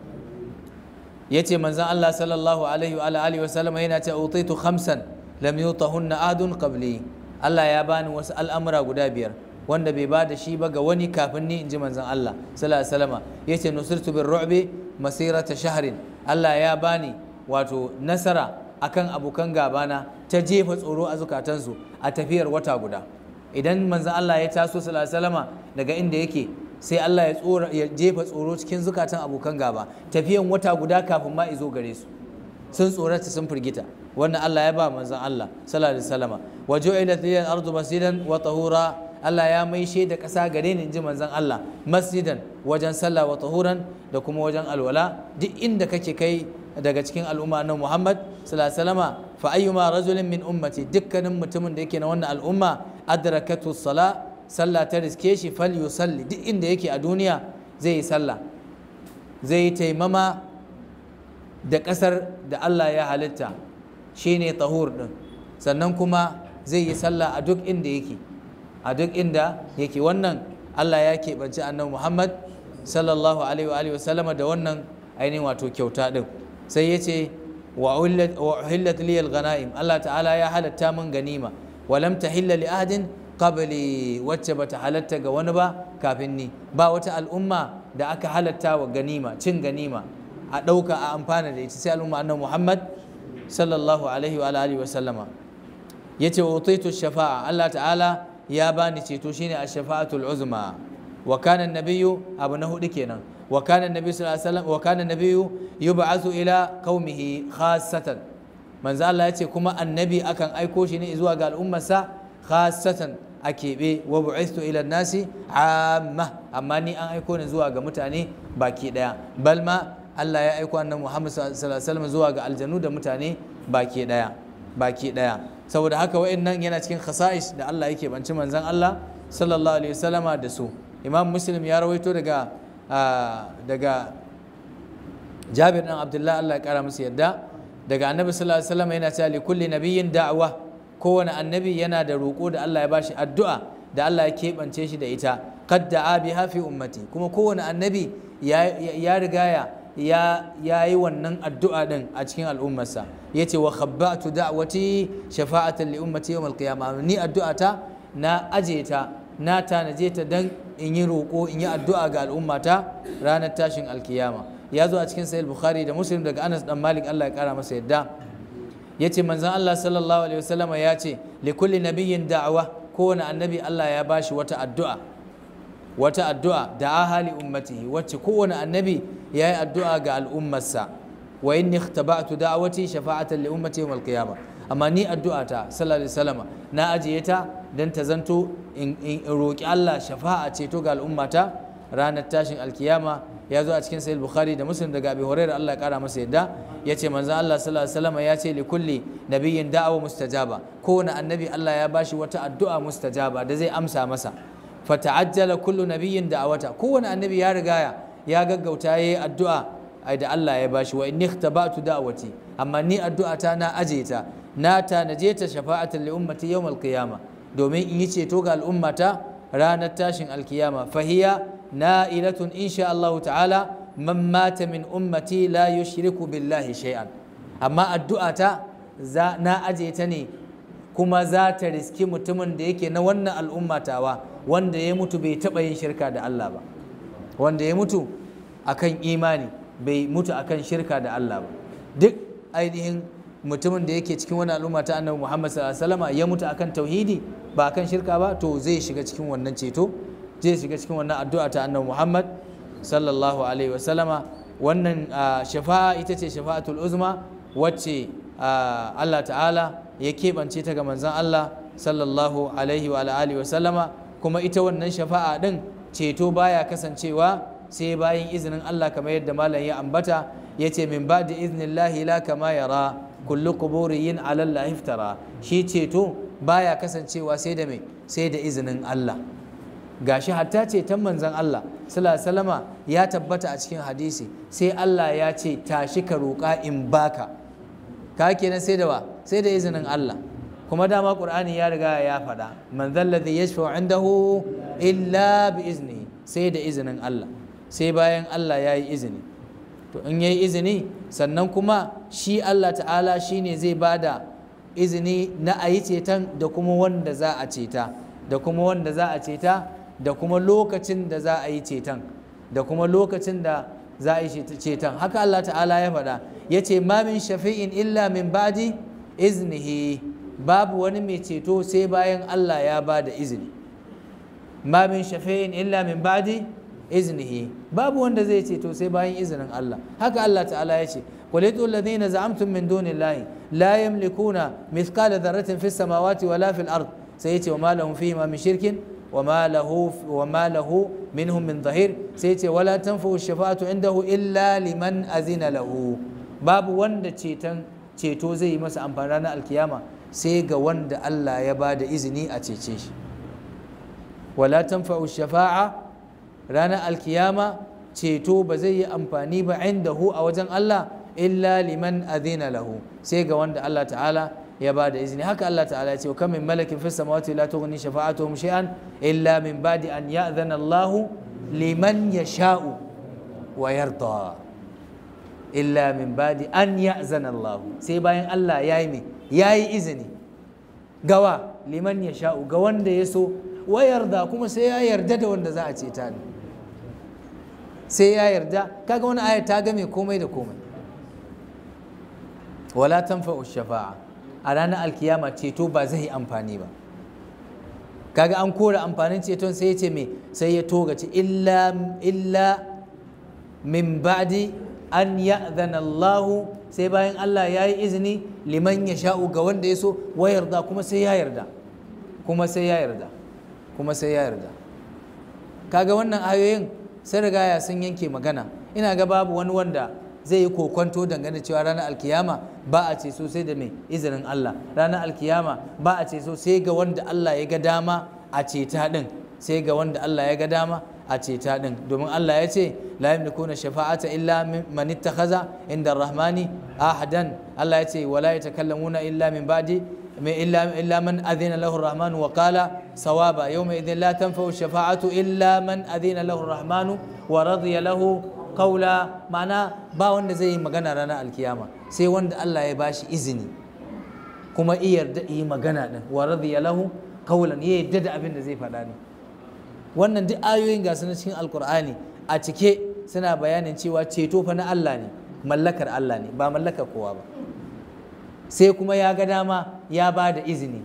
ya ce manzan Allah sallallahu alaihi wa alihi wasallam yana ce utaitu khamsan lam yutahunna adun qabli Allah ya bani wasu al'amura guda biyar wanda bai ba da shi ba ga wani kafin ni inji manzan Allah sallallahu alaihi wasallam yace nusirtu bir ru'bi masirata shahrin Allah ya bani wato nasara akan abokan gabana ta jefa tsoro a zukatansu a tafiyar wata guda idan manzan Allah ya taso sallallahu alaihi wasallam daga inda yake sai Allah ya tsora ya jefa tsoro cikin zukatan abokan gaba tafiyan wata guda kafin ma izo gare su sun tsorata sun firgita wannan Allah ya ba manzon Allah sallallahu alaihi wasallama wa ju'ilat liyal ardu masjidan wa tahura Allah ya maishe da ƙasa gare ni inji manzon Allah masjidan wajen sallah wa tahuran da kuma wajen alwala duk inda kake kai daga cikin al'umma na Muhammad sallallahu alaihi wasallama fa ayyuma rajulin min ummati dukkanin mutumin da yake na wannan al'umma adrakatu sala sallah ta riske shi fal yusalli duk inda yake a duniya zai yi sallah zai yi taimama da ƙasar da Allah ya halitta shine tahur din sannan kuma zai yi sallah a duk inda yake a duk inda yake wannan Allah ya keɓance annabi Muhammad sallallahu alaihi wa sallama da wannan ainihin wato kyauta din sai ya ce wa uhillat liyal ghanaim Allah ta'ala ya halatta min ganima wa lam tahilla li ahadin qabli wacce bata halatta ga wani ba kafin ni ba wata al'umma da aka halatta wa ganima cin ganima a ɗauka a amfana da ita sai al'umma annabi Muhammad sallallahu alaihi wa alihi wa sallama yace wa utaitu shafa'a Allah ta'ala ya bani ceto shine ash-shafa'atul uzma wa kana an-nabiyyu abu na hudu kenan wa kana an-nabiyyu sallallahu alaihi wasallam wa kana an-nabiyyu yub'athu ila qaumihi khassatan manzo Allah yace kuma annabi akan aiko shi ne zuwa ga al'ummarsa khassatan a keɓe wa bu'istu ila nasi amma amma ni an aiko ni zuwa ga mutane baki daya bal ma Allah ya aiko annabi Muhammad sallallahu alaihi wasallam zuwa ga aljanu da mutane baki daya baki daya saboda haka wa'annan yana cikin khasa'is da Allah yake banci manzon Allah sallallahu alaihi wasallama da su Imam Muslim ya rawaito daga daga Jabir dan Abdullah Allah ya kara musu yadda daga Annabi sallallahu alaihi wasallam yana cewa li kulli nabiyyin da'wa kowane annabi yana da roƙo da Allah ya bashi addu'a da Allah ya keɓance shi da ita qad da'a biha fi ummati kuma kowane annabi ya riga ya ya yi wannan addu'a din a cikin al'ummarsa yace wa khabbatu da'wati shafa'atan li ummati yawm al-qiyamah ni addu'ata na aje ta na tanaje ta dan in yi roƙo in yi addu'a ga al'ummata ranar tashin alkiyama ya zo a cikin sahih bukhari da muslim daga anas dan malik Allah ya kara masa yadda yace manzon Allah sallallahu alaihi wasallama ya ce li kulli nabiyyin da'wa kowane annabi Allah ya bashi wata addu'a wata addu'a da ahali ummatihi wacce kowane annabi ya yi addu'a ga al'ummarsa wa inni ikhtaba'tu da'wati shafa'atan li ummati yawm al-qiyamah amma ni addu'a ta sallallahu alaihi wasallama na ajiye ta dan ta zanto in roki Allah shafa'a ceto ga al'ummata ranar tashin alkiyama ya zo a cikin sahih bukhari da muslim daga abi hurairah Allah ya kara masa yadda yace manzon Allah sallallahu alaihi wasallama ya ce li kulli nabiyyin da'wa mustajaba kowane annabi Allah ya bashi wata addu'a mustajaba da zai amsa masa fata'ajjala kullu nabiyyin da'awata kowane annabi ya rigaya ya gaggauta yayi addu'a ai da Allah ya bashi wa inni ikhtabatu da'wati amma ni addu'a ta na aje ta na tanaje ta shafa'atan li ummati yawm al-qiyama domin in yi ceto ga al'ummata ranar tashin alkiyama fahiya na'ilatun insha Allah ta'ala man mata min ummati la yushriku billahi shay'an amma addu'a ta na aje ta ne kuma za ta riski mutumin da yake na wannan al'ummatawa wanda ya mutu bai taɓa yin shirka da Allah ba wanda ya mutu akan imani bai mutu akan shirka da Allah ba duk ainihin mutumin da yake cikin wani al'umma ta annabi Muhammad sallallahu alaihi wasallam ya mutu akan tauhidi ba akan shirka ba to zai shiga cikin wannan ceto zai shiga cikin wannan addu'a ta annabi Muhammad sallallahu alaihi wasallama wannan shafa'a ita ce shafa'atul uzma wacce Allah ta'ala ya keɓance ta ga manzon Allah sallallahu alaihi wa alihi wa sallama kuma ita wannan shafa'a din ceto baya kasancewa sai bayan izinin Allah kamar yadda malam ya ambata yace min ba'di iznillahi la kama yara kullu quburiyin ala Allah iftara shi ceto baya kasancewa sai da me sai da izinin Allah gashi hatta ceton manzon Allah sallallahu alaihi wasallama ya tabbata a cikin hadisi sai Allah ya ce tashi ka roƙa in baka ka kenan sai da wa sai da izinin Allah kuma dama qur'ani ya riga ya faɗa man zalladhi yashfa'u indahu illa bi izni sai da izinin Allah sai bayan Allah ya yi izini to in yayi izini sannan kuma shi Allah ta'ala shine zai bada izini na a yi ceton da kuma wanda za a ceta da kuma wanda za a ceta da kuma lokacin da za a yi ceton da kuma lokacin da za a yi ceton haka Allah ta'ala ya faɗa ya ce ma min shafi'in illa min ba'di iznihi babu wani mai ceto sai bayan Allah ya ba da izini ma min shafi'in illa min ba'di iznihi babu wanda zai ceto sai bayan izinin Allah haka Allah ta'ala ya ce qulitu alladhina za'amtum min dunillahi la yamlikuna mithqala dharratin fis samawati wala fil ard sai ya ce wa ma lahum fihi ma min shirkin وما له وما له منهم من ظهير سيتي ولا تنفع الشفاعة عنده إلا لمن أذن له باب وند ceton ceto zai yi masa amfani ranar alkiyama sai ga wanda Allah ya ba da izini a cece shi wala tanfa'u shafa'a ranar alkiyama ceto ba zai yi amfani ba indahu a wajen Allah illa liman adhina lahu sai ga wanda Allah ta'ala ya ba da izini haka Allah ta'ala ya ce kam min malakin fis samawati la tughni shafa'atuhum shay'an illa min ba'di an ya'dhana Allah liman yasha'u wa yarda illa min ba'di an ya'zana Allah sai bayan Allah yayi me yayi izini gawa liman yasha'u ga wanda ya so wa yarda kuma sai ya yarda da wanda za a ce ta ne sai ya yarda kaga wani aya ta game komai da komai wala tanfa'u shafa'a a ranar alkiyama ceto ba zai yi amfani ba kaga an kora amfanin ceton sai ya ce me sai ya togace illa illa min ba'di an ya'zana Allah sai bayan Allah ya yi izini liman ya sha'u ga wanda ya so wa yarda kuma sai ya yarda kuma sai ya yarda kuma sai ya yarda kaga wannan ayoyin sai rigaya sun yanke magana ina ga babu wani wanda zai yi kokwanto dangane cewa ranar alkiyama ba a ce so sai da mai izinin Allah ranar alkiyama ba a ce so sai ga wanda Allah ya ga dama a ceta din sai ga wanda Allah ya ga dama a ceta din domin Allah ya ce la yamlikuna shafa'ata illa man ittakhadha inda rahmani ahadan Allah ya ce wala yatakallamuna illa min ba'di illa illa man adhina lahu ar-rahman wa qala sawaba yawma idhin la tanfa'u shafa'atu illa man adhina lahu ar-rahman wa radiya lahu qawla ma'ana ba wanda zai yi magana ranar alkiyama sai wanda Allah ya bashi izini kuma iya yarda yi magana din wa radiya lahu qawlan ya yarda da abin da zai faɗa ne wannan duk ayoyin ga na cikin alkur'ani a cike suna bayanin cewa ceto fa na Allah ne mallakar Allah ne ba mallakar kowa ba sai kuma ya ga dama ya ba da izini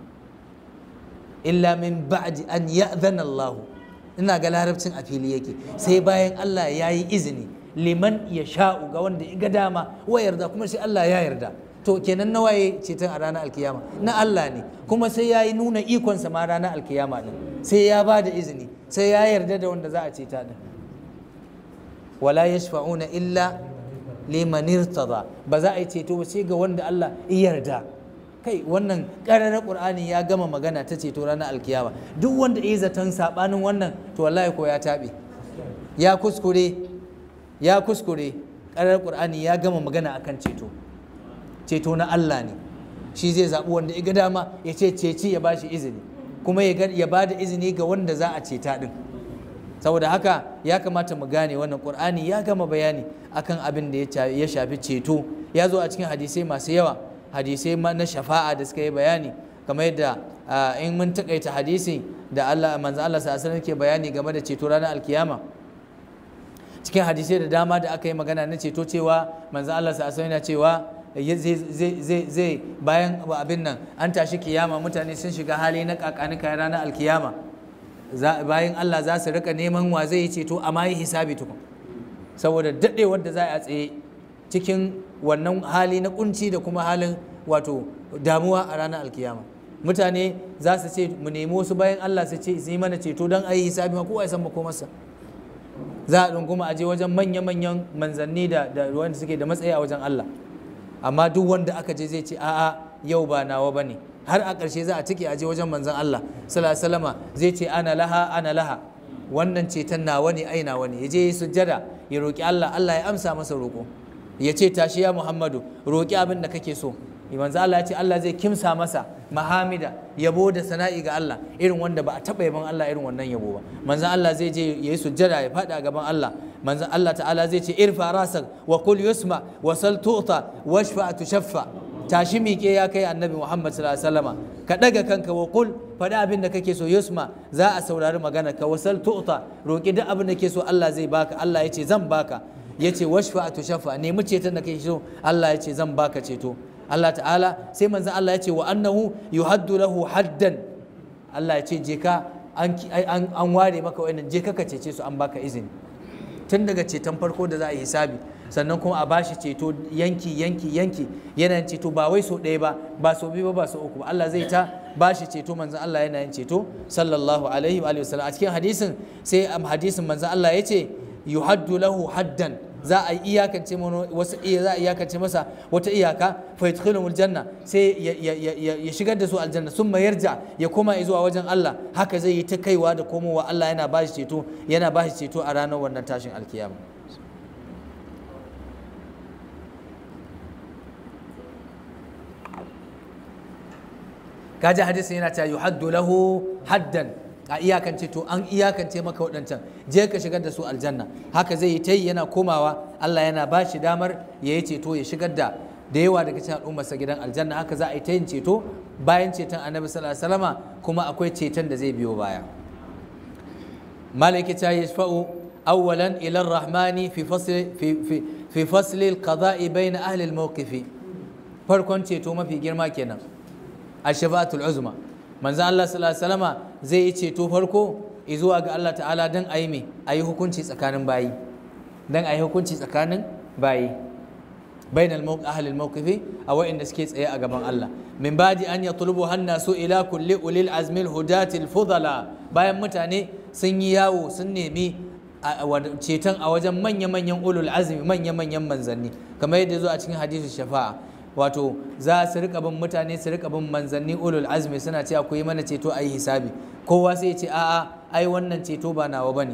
illa min ba'di an ya'zana Allah ina ga larabcin a fili yake sai bayan Allah ya yi izini liman ya sha'u ga wanda ya ga dama wa yarda kuma sai Allah ya yarda to kenan na waye ceton a ranar alkiyama na Allah ne kuma sai ya yi nuna ikonsa ma ranar alkiyama din sai ya ba da izini sai ya yarda da wanda za a ceta din wala yashfa'una illa liman irtada ba za a yi ceto ba sai ga wanda Allah ya yarda kai wannan ƙararar ƙur'ani ya gama magana ta ceto ranar alkiyama duk wanda ya zaton saɓanin wannan to wallahi ko ya taɓe ya kuskure ya kuskure ƙararar ƙur'ani ya gama magana akan ceto ceto na Allah ne shi zai zaɓi wanda ya ga dama ya ce ceci ya bashi izini kuma ya ba da izini ga wanda za a ceta ɗin saboda haka ya kamata mu gane wannan ƙur'ani ya gama bayani akan abin da ya shafi ceto ya zo a cikin hadisai masu yawa hadisai na shafa'a da suka yi bayani kamar yadda in mun takaita hadisi da Allah manzo Allah sallallahu ke bayani game da ceto ranar alkiyama cikin hadisai da dama da aka yi magana na ceto cewa manzo Allah sallallahu yana cewa zai bayan abin nan an tashi kiyama mutane sun shiga hali na kakanika ranar alkiyama bayan Allah za su rika neman wa zai yi ceto amma yi hisabi tukun saboda daɗewar da za a tsaye cikin wannan hali na kunci da kuma halin wato damuwa a ranar alkiyama mutane za su ce mu nemi wasu bayan Allah su ce su yi mana ceto don a yi hisabi ma kowa ya san makomarsa za a kuma aje wajen manya-manyan manzanni da wanda suke da matsayi a wajen Allah amma duk wanda aka je zai ce a'a yau ba nawa ba ne har a ƙarshe za a cike aje wajen manzan Allah sallallahu zai ce ana laha ana laha wannan ceton nawa ne ai nawa ne ya je sujjada ya roki Allah Allah ya amsa masa roƙo ya ce tashi ya Muhammadu roki abin da kake so manzo Allah ya ce Allah zai kimsa masa mahamida yabo da sana'i ga Allah irin wanda ba a taɓa yaban Allah irin wannan yabo ba manzo Allah zai je ya yi sujjada ya faɗi a gaban Allah manzo Allah ta'ala zai ce irfa rasak wa kul yusma wa sal tu'ta washfa tushaffa tashi miƙe ya kai annabi Muhammad sallallahu alaihi wasallama ka daga kanka wa kul faɗi abin da kake so yusma za a saurari magana ka wasal tu'ta roki duk abin da kake so Allah zai baka Allah ya ce zan baka ya ce washfa tushaffa nemi ceton da kake so Allah ya ce zan baka ceto Allah ta'ala sai manzan Allah ya ce wa annahu yuhaddu lahu haddan Allah ya ce je ka an ware maka wa'annan je ka ka cece su an baka izini tun daga ceton farko da za a yi hisabi sannan kuma a bashi ceto yanki yanki yanki yana yin ceto ba wai so ɗaya ba ba so biyu ba ba so uku ba Allah zai ta bashi ceto manzan Allah yana yin ceto sallallahu alaihi wa sallam a cikin hadisin sai hadisin manzan Allah ya ce yuhaddu lahu haddan za a iyakance wasu za a iyakance masa wata iyaka fa yadkhulul janna sai ya shigar da su aljanna sun yarja ya koma zuwa wajen Allah haka zai yi ta kaiwa da komowa Allah yana bashi ceto yana bashi ceto a ranar wannan tashin alkiyama kaji hadisi yana cewa yuhaddu lahu haddan a iyakance to an iyakance maka waɗancan je ka shigar da su aljanna haka zai yi ta yi yana komawa Allah yana ba shi damar ya yi ceto ya shigar da da yawa daga cikin al'ummarsa gidan aljanna haka za a yi ta yin ceto bayan ceton annabi sallallahu alaihi wasallama kuma akwai ceton da zai biyo baya malaki ta yashfa'u awwalan ila rahmani fi fasli fi fi fi fasli al-qada'i bayna ahli al-mawqif farkon ceto mafi girma kenan ash-shafa'atul uzma manzo Allah sallallahu alaihi wasallama zai yi ceto farko zuwa ga Allah ta'ala dan ayi me ayi hukunci tsakanin bayi dan ayi hukunci tsakanin bayi bainal ahli al-mawqifi a wa'inda suke tsaye a gaban Allah min badi an yatlubu hannasu ila kulli ulil azmi al-hudati al-fudala bayan mutane sun yi yawo sun nemi ceton a wajen manya-manyan ulul azmi manya-manyan manzanni kamar yadda zo a cikin hadisin shafa'a wato za su rika bin mutane su rika bin manzanni ulul azmi suna cewa ku yi mana ceto a yi hisabi kowa sai ya ce a'a ai wannan ceto ba nawa bane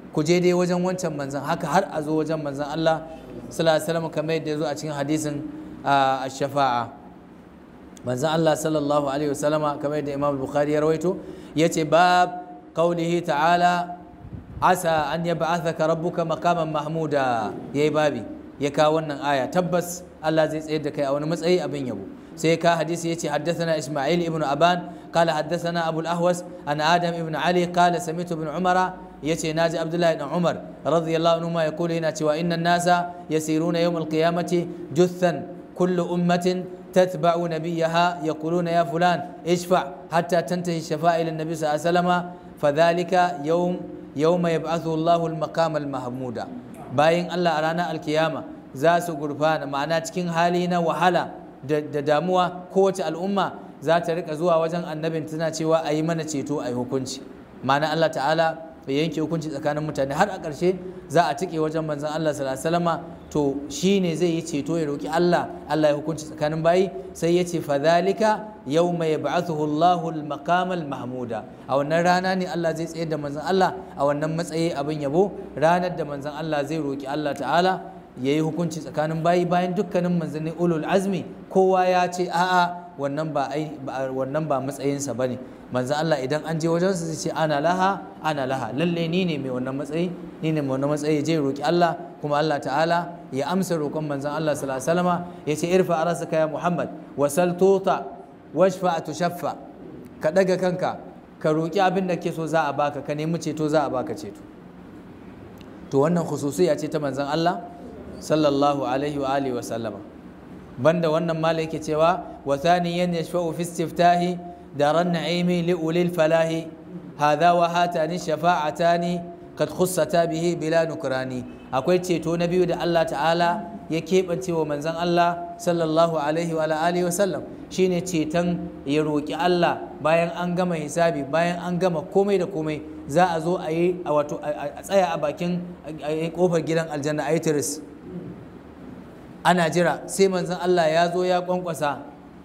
ku je dai wajen wancan manzan haka har a zo wajen manzan Allah sallallahu alaihi wasallam kamar yadda ya zo a cikin hadisin ash-shafa'a manzan Allah sallallahu alaihi wasallama kamar yadda Imam Bukhari ya rawaito yace bab qaulihi ta'ala asa an yab'athaka rabbuka maqaman mahmuda yayi babi ya kawo wannan aya tabbas Allah zai tsayar da kai a wani matsayi abin yabo sai ka hadisi yace haddathana Isma'il ibn Aban qala haddathana Abu al-Ahwas an Adam ibn Ali qala sami'tu ibn Umar yace naji Abdullah ibn Umar radiyallahu anhu ma yaqulu yana cewa innan nasa yasiruna yawm al-qiyamati juthan kullu ummatin تتبع نبيها يقولون يا فلان اشفع حتى تنتهي الشفاعة إلى النبي صلى الله عليه وسلم فذلك يوم يوم يبعثه الله المقام المحمود باين الله أرانا القيامة زاسو قرفان معنا تكين حالينا وحالا da damuwa kowace al'umma za ta rika zuwa wajen annabin tana cewa a yi mana ceto a yi hukunci ma'ana Allah ta'ala ya yanke hukunci tsakanin mutane har a ƙarshe za a tike wajen manzon Allah sallallahu alaihi wasallama to shi ne zai yi ceto ya roki Allah Allah ya hukunci tsakanin bayi sai ya ce fadhalika yawma yab'athuhu Allahu al-maqam al-mahmuda a wannan rana ne Allah zai tsayar da manzon Allah a wannan matsayi abin yabo ranar da manzon Allah zai roki Allah ta'ala ya yi hukunci tsakanin bayi bayan dukkanin manzanni ulul azmi kowa ya ce a'a wannan ba wannan ba matsayinsa bane manzon Allah idan an je wajen su zai ce ana laha ana laha lalle ni ne mai wannan matsayi ni ne mai wannan matsayi je roki Allah kuma Allah ta'ala ya amsa roƙon manzon Allah sallallahu alaihi wasallama ya ce irfa arasaka ya Muhammad wasal tuta washfa tushaffa ka daga kanka ka roki abin da ke so za a baka ka nemi ceto za a baka ceto to wannan khususiya ce ta manzon Allah sallallahu alaihi wa alihi wa sallama banda wannan mala yake cewa wa thaniyan yashfa'u fi istiftahi daran na'imi li ulil falahi hadha wa hatani shafa'atani kad khussata bihi bila nukrani akwai ceto na biyu da Allah ta'ala ya keɓance wa manzon Allah sallallahu alaihi wa alihi wa sallam shine ceton ya roki Allah bayan an gama hisabi bayan an gama komai da komai za a zo a yi wato a tsaya a bakin kofar gidan aljanna a yi tiris ana jira sai manzon Allah ya zo ya kwankwasa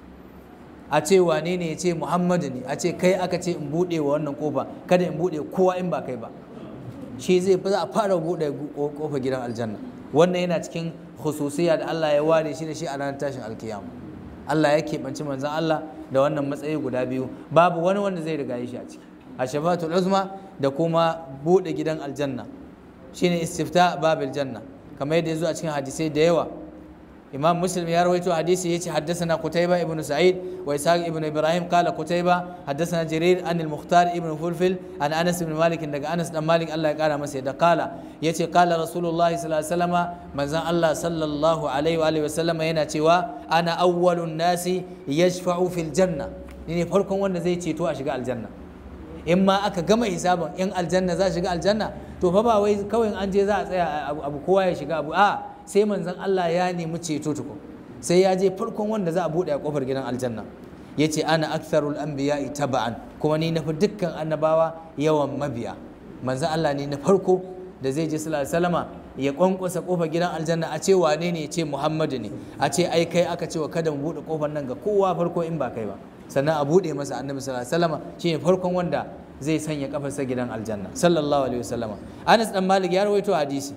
a ce wane ne ya ce Muhammadu ne a ce kai aka ce in buɗe wa wannan kofa kada in buɗe kowa in ba kai ba shi zai fi za a fara buɗe kofa gidan aljanna wannan yana cikin khususiya da Allah ya ware shi da shi a ranar tashin alkiyama Allah ya keɓanci manzon Allah da wannan matsayi guda biyu babu wani wanda zai riga shi a ciki a shafatul uzma da kuma buɗe gidan aljanna shine istifta babil janna kamar yadda ya zo a cikin hadisai da yawa imam muslim ya rawaito hadisi yace haddathana qutayba ibn sa'id wa ishaq ibn ibrahim qala qutayba haddathana jarir an al-mukhtar ibn fulfil an anas ibn malik daga anas dan malik Allah ya kara masa da qala yace qala rasulullah sallallahu alaihi wasallam manzon Allah sallallahu alaihi wa alihi wasallam yana cewa ana awwalun nasi yashfa'u fil janna ni ne farkon wanda zai ceto a shiga aljanna in ma aka gama hisabin in aljanna za shiga aljanna to fa ba wai kawai an je za a tsaya abu kowa ya shiga abu a sai manzon Allah ya nemi ceto tuku sai ya je farkon wanda za a bude a kofar gidan aljanna yace ana aktharul anbiya'i taba'an kuma ni nafi dukkan annabawa yawan mabiya manzon Allah ne na farko da zai je sallallahu alaihi wasallama ya kwankwasa kofar gidan aljanna a ce wane ne ya ce Muhammadu ne a ce ai kai aka ce wa kada mu bude kofar nan ga kowa farko in ba kai ba sannan a bude masa annabi sallallahu alaihi wasallama shine farkon wanda zai sanya kafarsa gidan aljanna sallallahu alaihi wasallama Anas dan Malik ya rawaito hadisi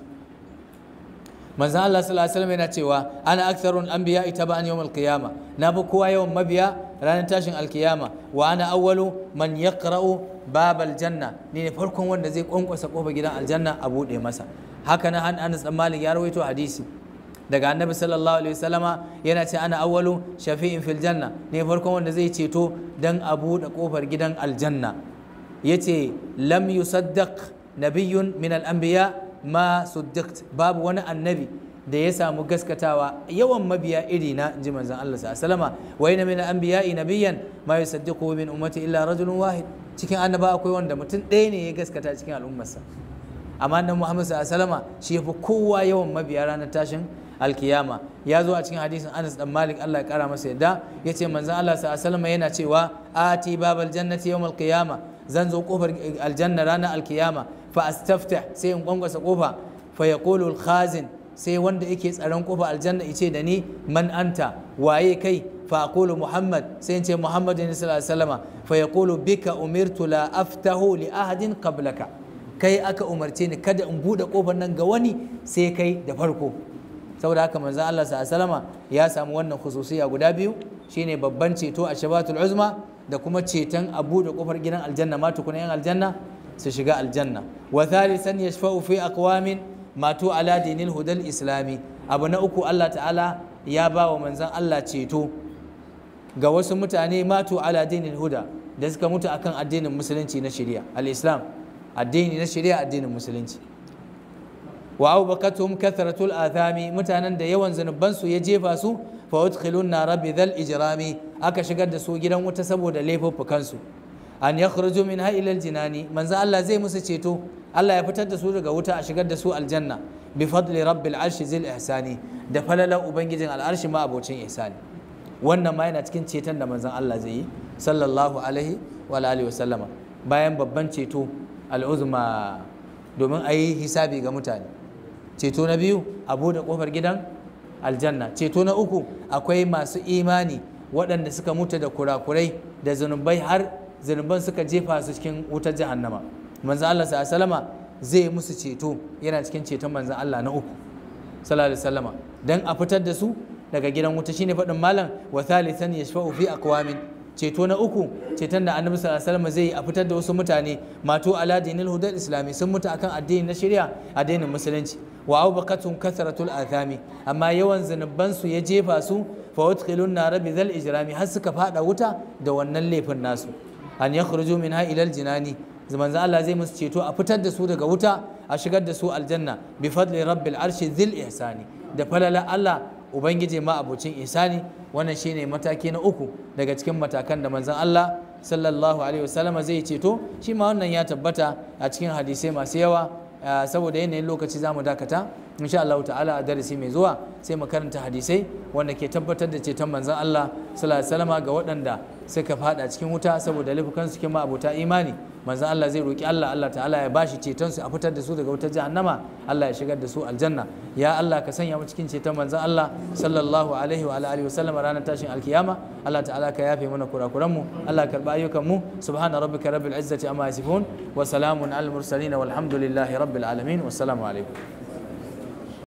manzon Allah sallallahu alaihi wasallam yana cewa ana aktharun anbiya taba'an yawm al-qiyama na bi kowa yawan mabiya ranar tashin alkiyama wa ana awwalu man yaqra'u bab aljanna ni ne farkon wanda zai kwankwasa kofar gidan aljanna a bude masa haka nan Anas dan Malik ya rawaito hadisi daga annabi sallallahu alaihi wasallama yana ce ana awwalu shafi'in fil janna ne farkon wanda zai ceto dan a bude kofar gidan aljanna yace lam yusaddaq nabiyyun min al-anbiya ma suddiqt babu wani annabi da ya samu gaskatawa yawan mabiya iri na ji manzon Allah sallallahu alaihi wasallama wa inna min al-anbiya'i nabiyyan ma yusaddiqu min ummati illa rajulun wahid cikin annaba akwai wanda mutum ɗaya ne ya gaskata cikin al'ummarsa amma nan Muhammad sallallahu alaihi wasallama shi yafi kowa yawan mabiya ranar tashin alkiyama ya zo a cikin hadisin Anas dan Malik Allah ya kara masa yadda yace manzon Allah sallallahu alaihi wasallama yana cewa ati babal jannati yawmal qiyama zan zo kofar aljanna ranar alkiyama fa astaftah sai in gwangwasa kofa fa yaqulu al-khazin sai wanda yake tsaron kofa aljanna yace da ni man anta waye kai fa aqulu muhammad sai in ce muhammad sallallahu alaihi wasallama fa yaqulu bika umirtu la aftahu li ahadin qablaka kai aka umarce ni kada in buɗe ƙofar nan ga wani sai kai da farko saboda haka manzon Allah sallallahu ya samu wannan khususiya guda biyu shine babban ceto a shabatul uzma da kuma ceton a buɗe ƙofar gidan aljanna ma tukuna yan aljanna su shiga aljanna wa thalithan yashfa'u fi aqwamin matu ala dinil hudal islami abu na uku Allah ta'ala ya ba wa manzon Allah ceto ga wasu mutane matu ala dinil huda da suka mutu akan addinin musulunci na shari'a al-islam addini na shari'a addinin musulunci wa abubakatum kathratul athami mutanen da yawan zanuban su ya jefa su fa udkhilun nar bi dhal ijrami aka shigar da su gidan wuta saboda laifuffukan su an yakhruju minha ila al-jinani manzo Allah zai musu ceto Allah ya fitar da su daga wuta a shigar da su aljanna bi fadli rabbil arshi zil ihsani da falalan ubangijin al'arshi ma abocin ihsani wannan ma yana cikin ceton da manzon Allah zai yi sallallahu alaihi wa alihi wa sallama bayan babban ceto al'uzma domin a yi hisabi ga mutane ceto na biyu a buɗe ƙofar gidan aljanna ceto na uku akwai masu imani waɗanda suka mutu da kurakurai da zunubai har zunuban suka jefa su cikin wutar jahannama manzon Allah sallallahu zai musu ceto yana cikin ceton manzon Allah na uku sallallahu alaihi wasallama dan a fitar da su daga gidan wuta shine faɗin malam wa thalithan yashfa'u fi aqwamin ceto na uku ceton da annabi sallallahu alaihi wasallam zai yi a fitar da wasu mutane mato ala dinil hudal islami sun mutu akan addini na shari'a addinin musulunci wa abaqatun kasratul athami amma yawan zunuban su ya jefa su fa udkhilun nar bi zal ijrami har suka fada wuta da wannan laifin nasu an yakhruju minha ila al jinani manzo Allah zai musu ceto a fitar da su daga wuta a shigar da su aljanna bi fadli rabbil arshi dhil ihsani da falala Allah ubangiji ma abocin ihsani wannan shine mataki na uku daga cikin matakan da manzon Allah sallallahu alaihi wasallam zai ceto shi ma wannan ya tabbata a cikin hadisai masu yawa saboda yanayin lokaci zamu dakata insha Allah ta'ala a darasi mai zuwa sai mu karanta hadisai wanda ke tabbatar da ceton manzon Allah sallallahu alaihi wasallam ga waɗanda suka fada cikin wuta saboda laifukan su kuma abota imani manzon Allah zai roki Allah Allah ta'ala ya bashi ceton su a fitar da su daga wutar jahannama Allah ya shigar da su aljanna ya Allah ka sanya mu cikin ceton manzon Allah sallallahu alaihi wa alihi wa sallam ranar tashin alkiyama Allah ta'ala ka yafe mana kurakuran mu Allah ka karba ayyukan mu subhana rabbika rabbil izzati amma yasifun wa salamun al mursalin walhamdulillahi rabbil alamin wassalamu alaikum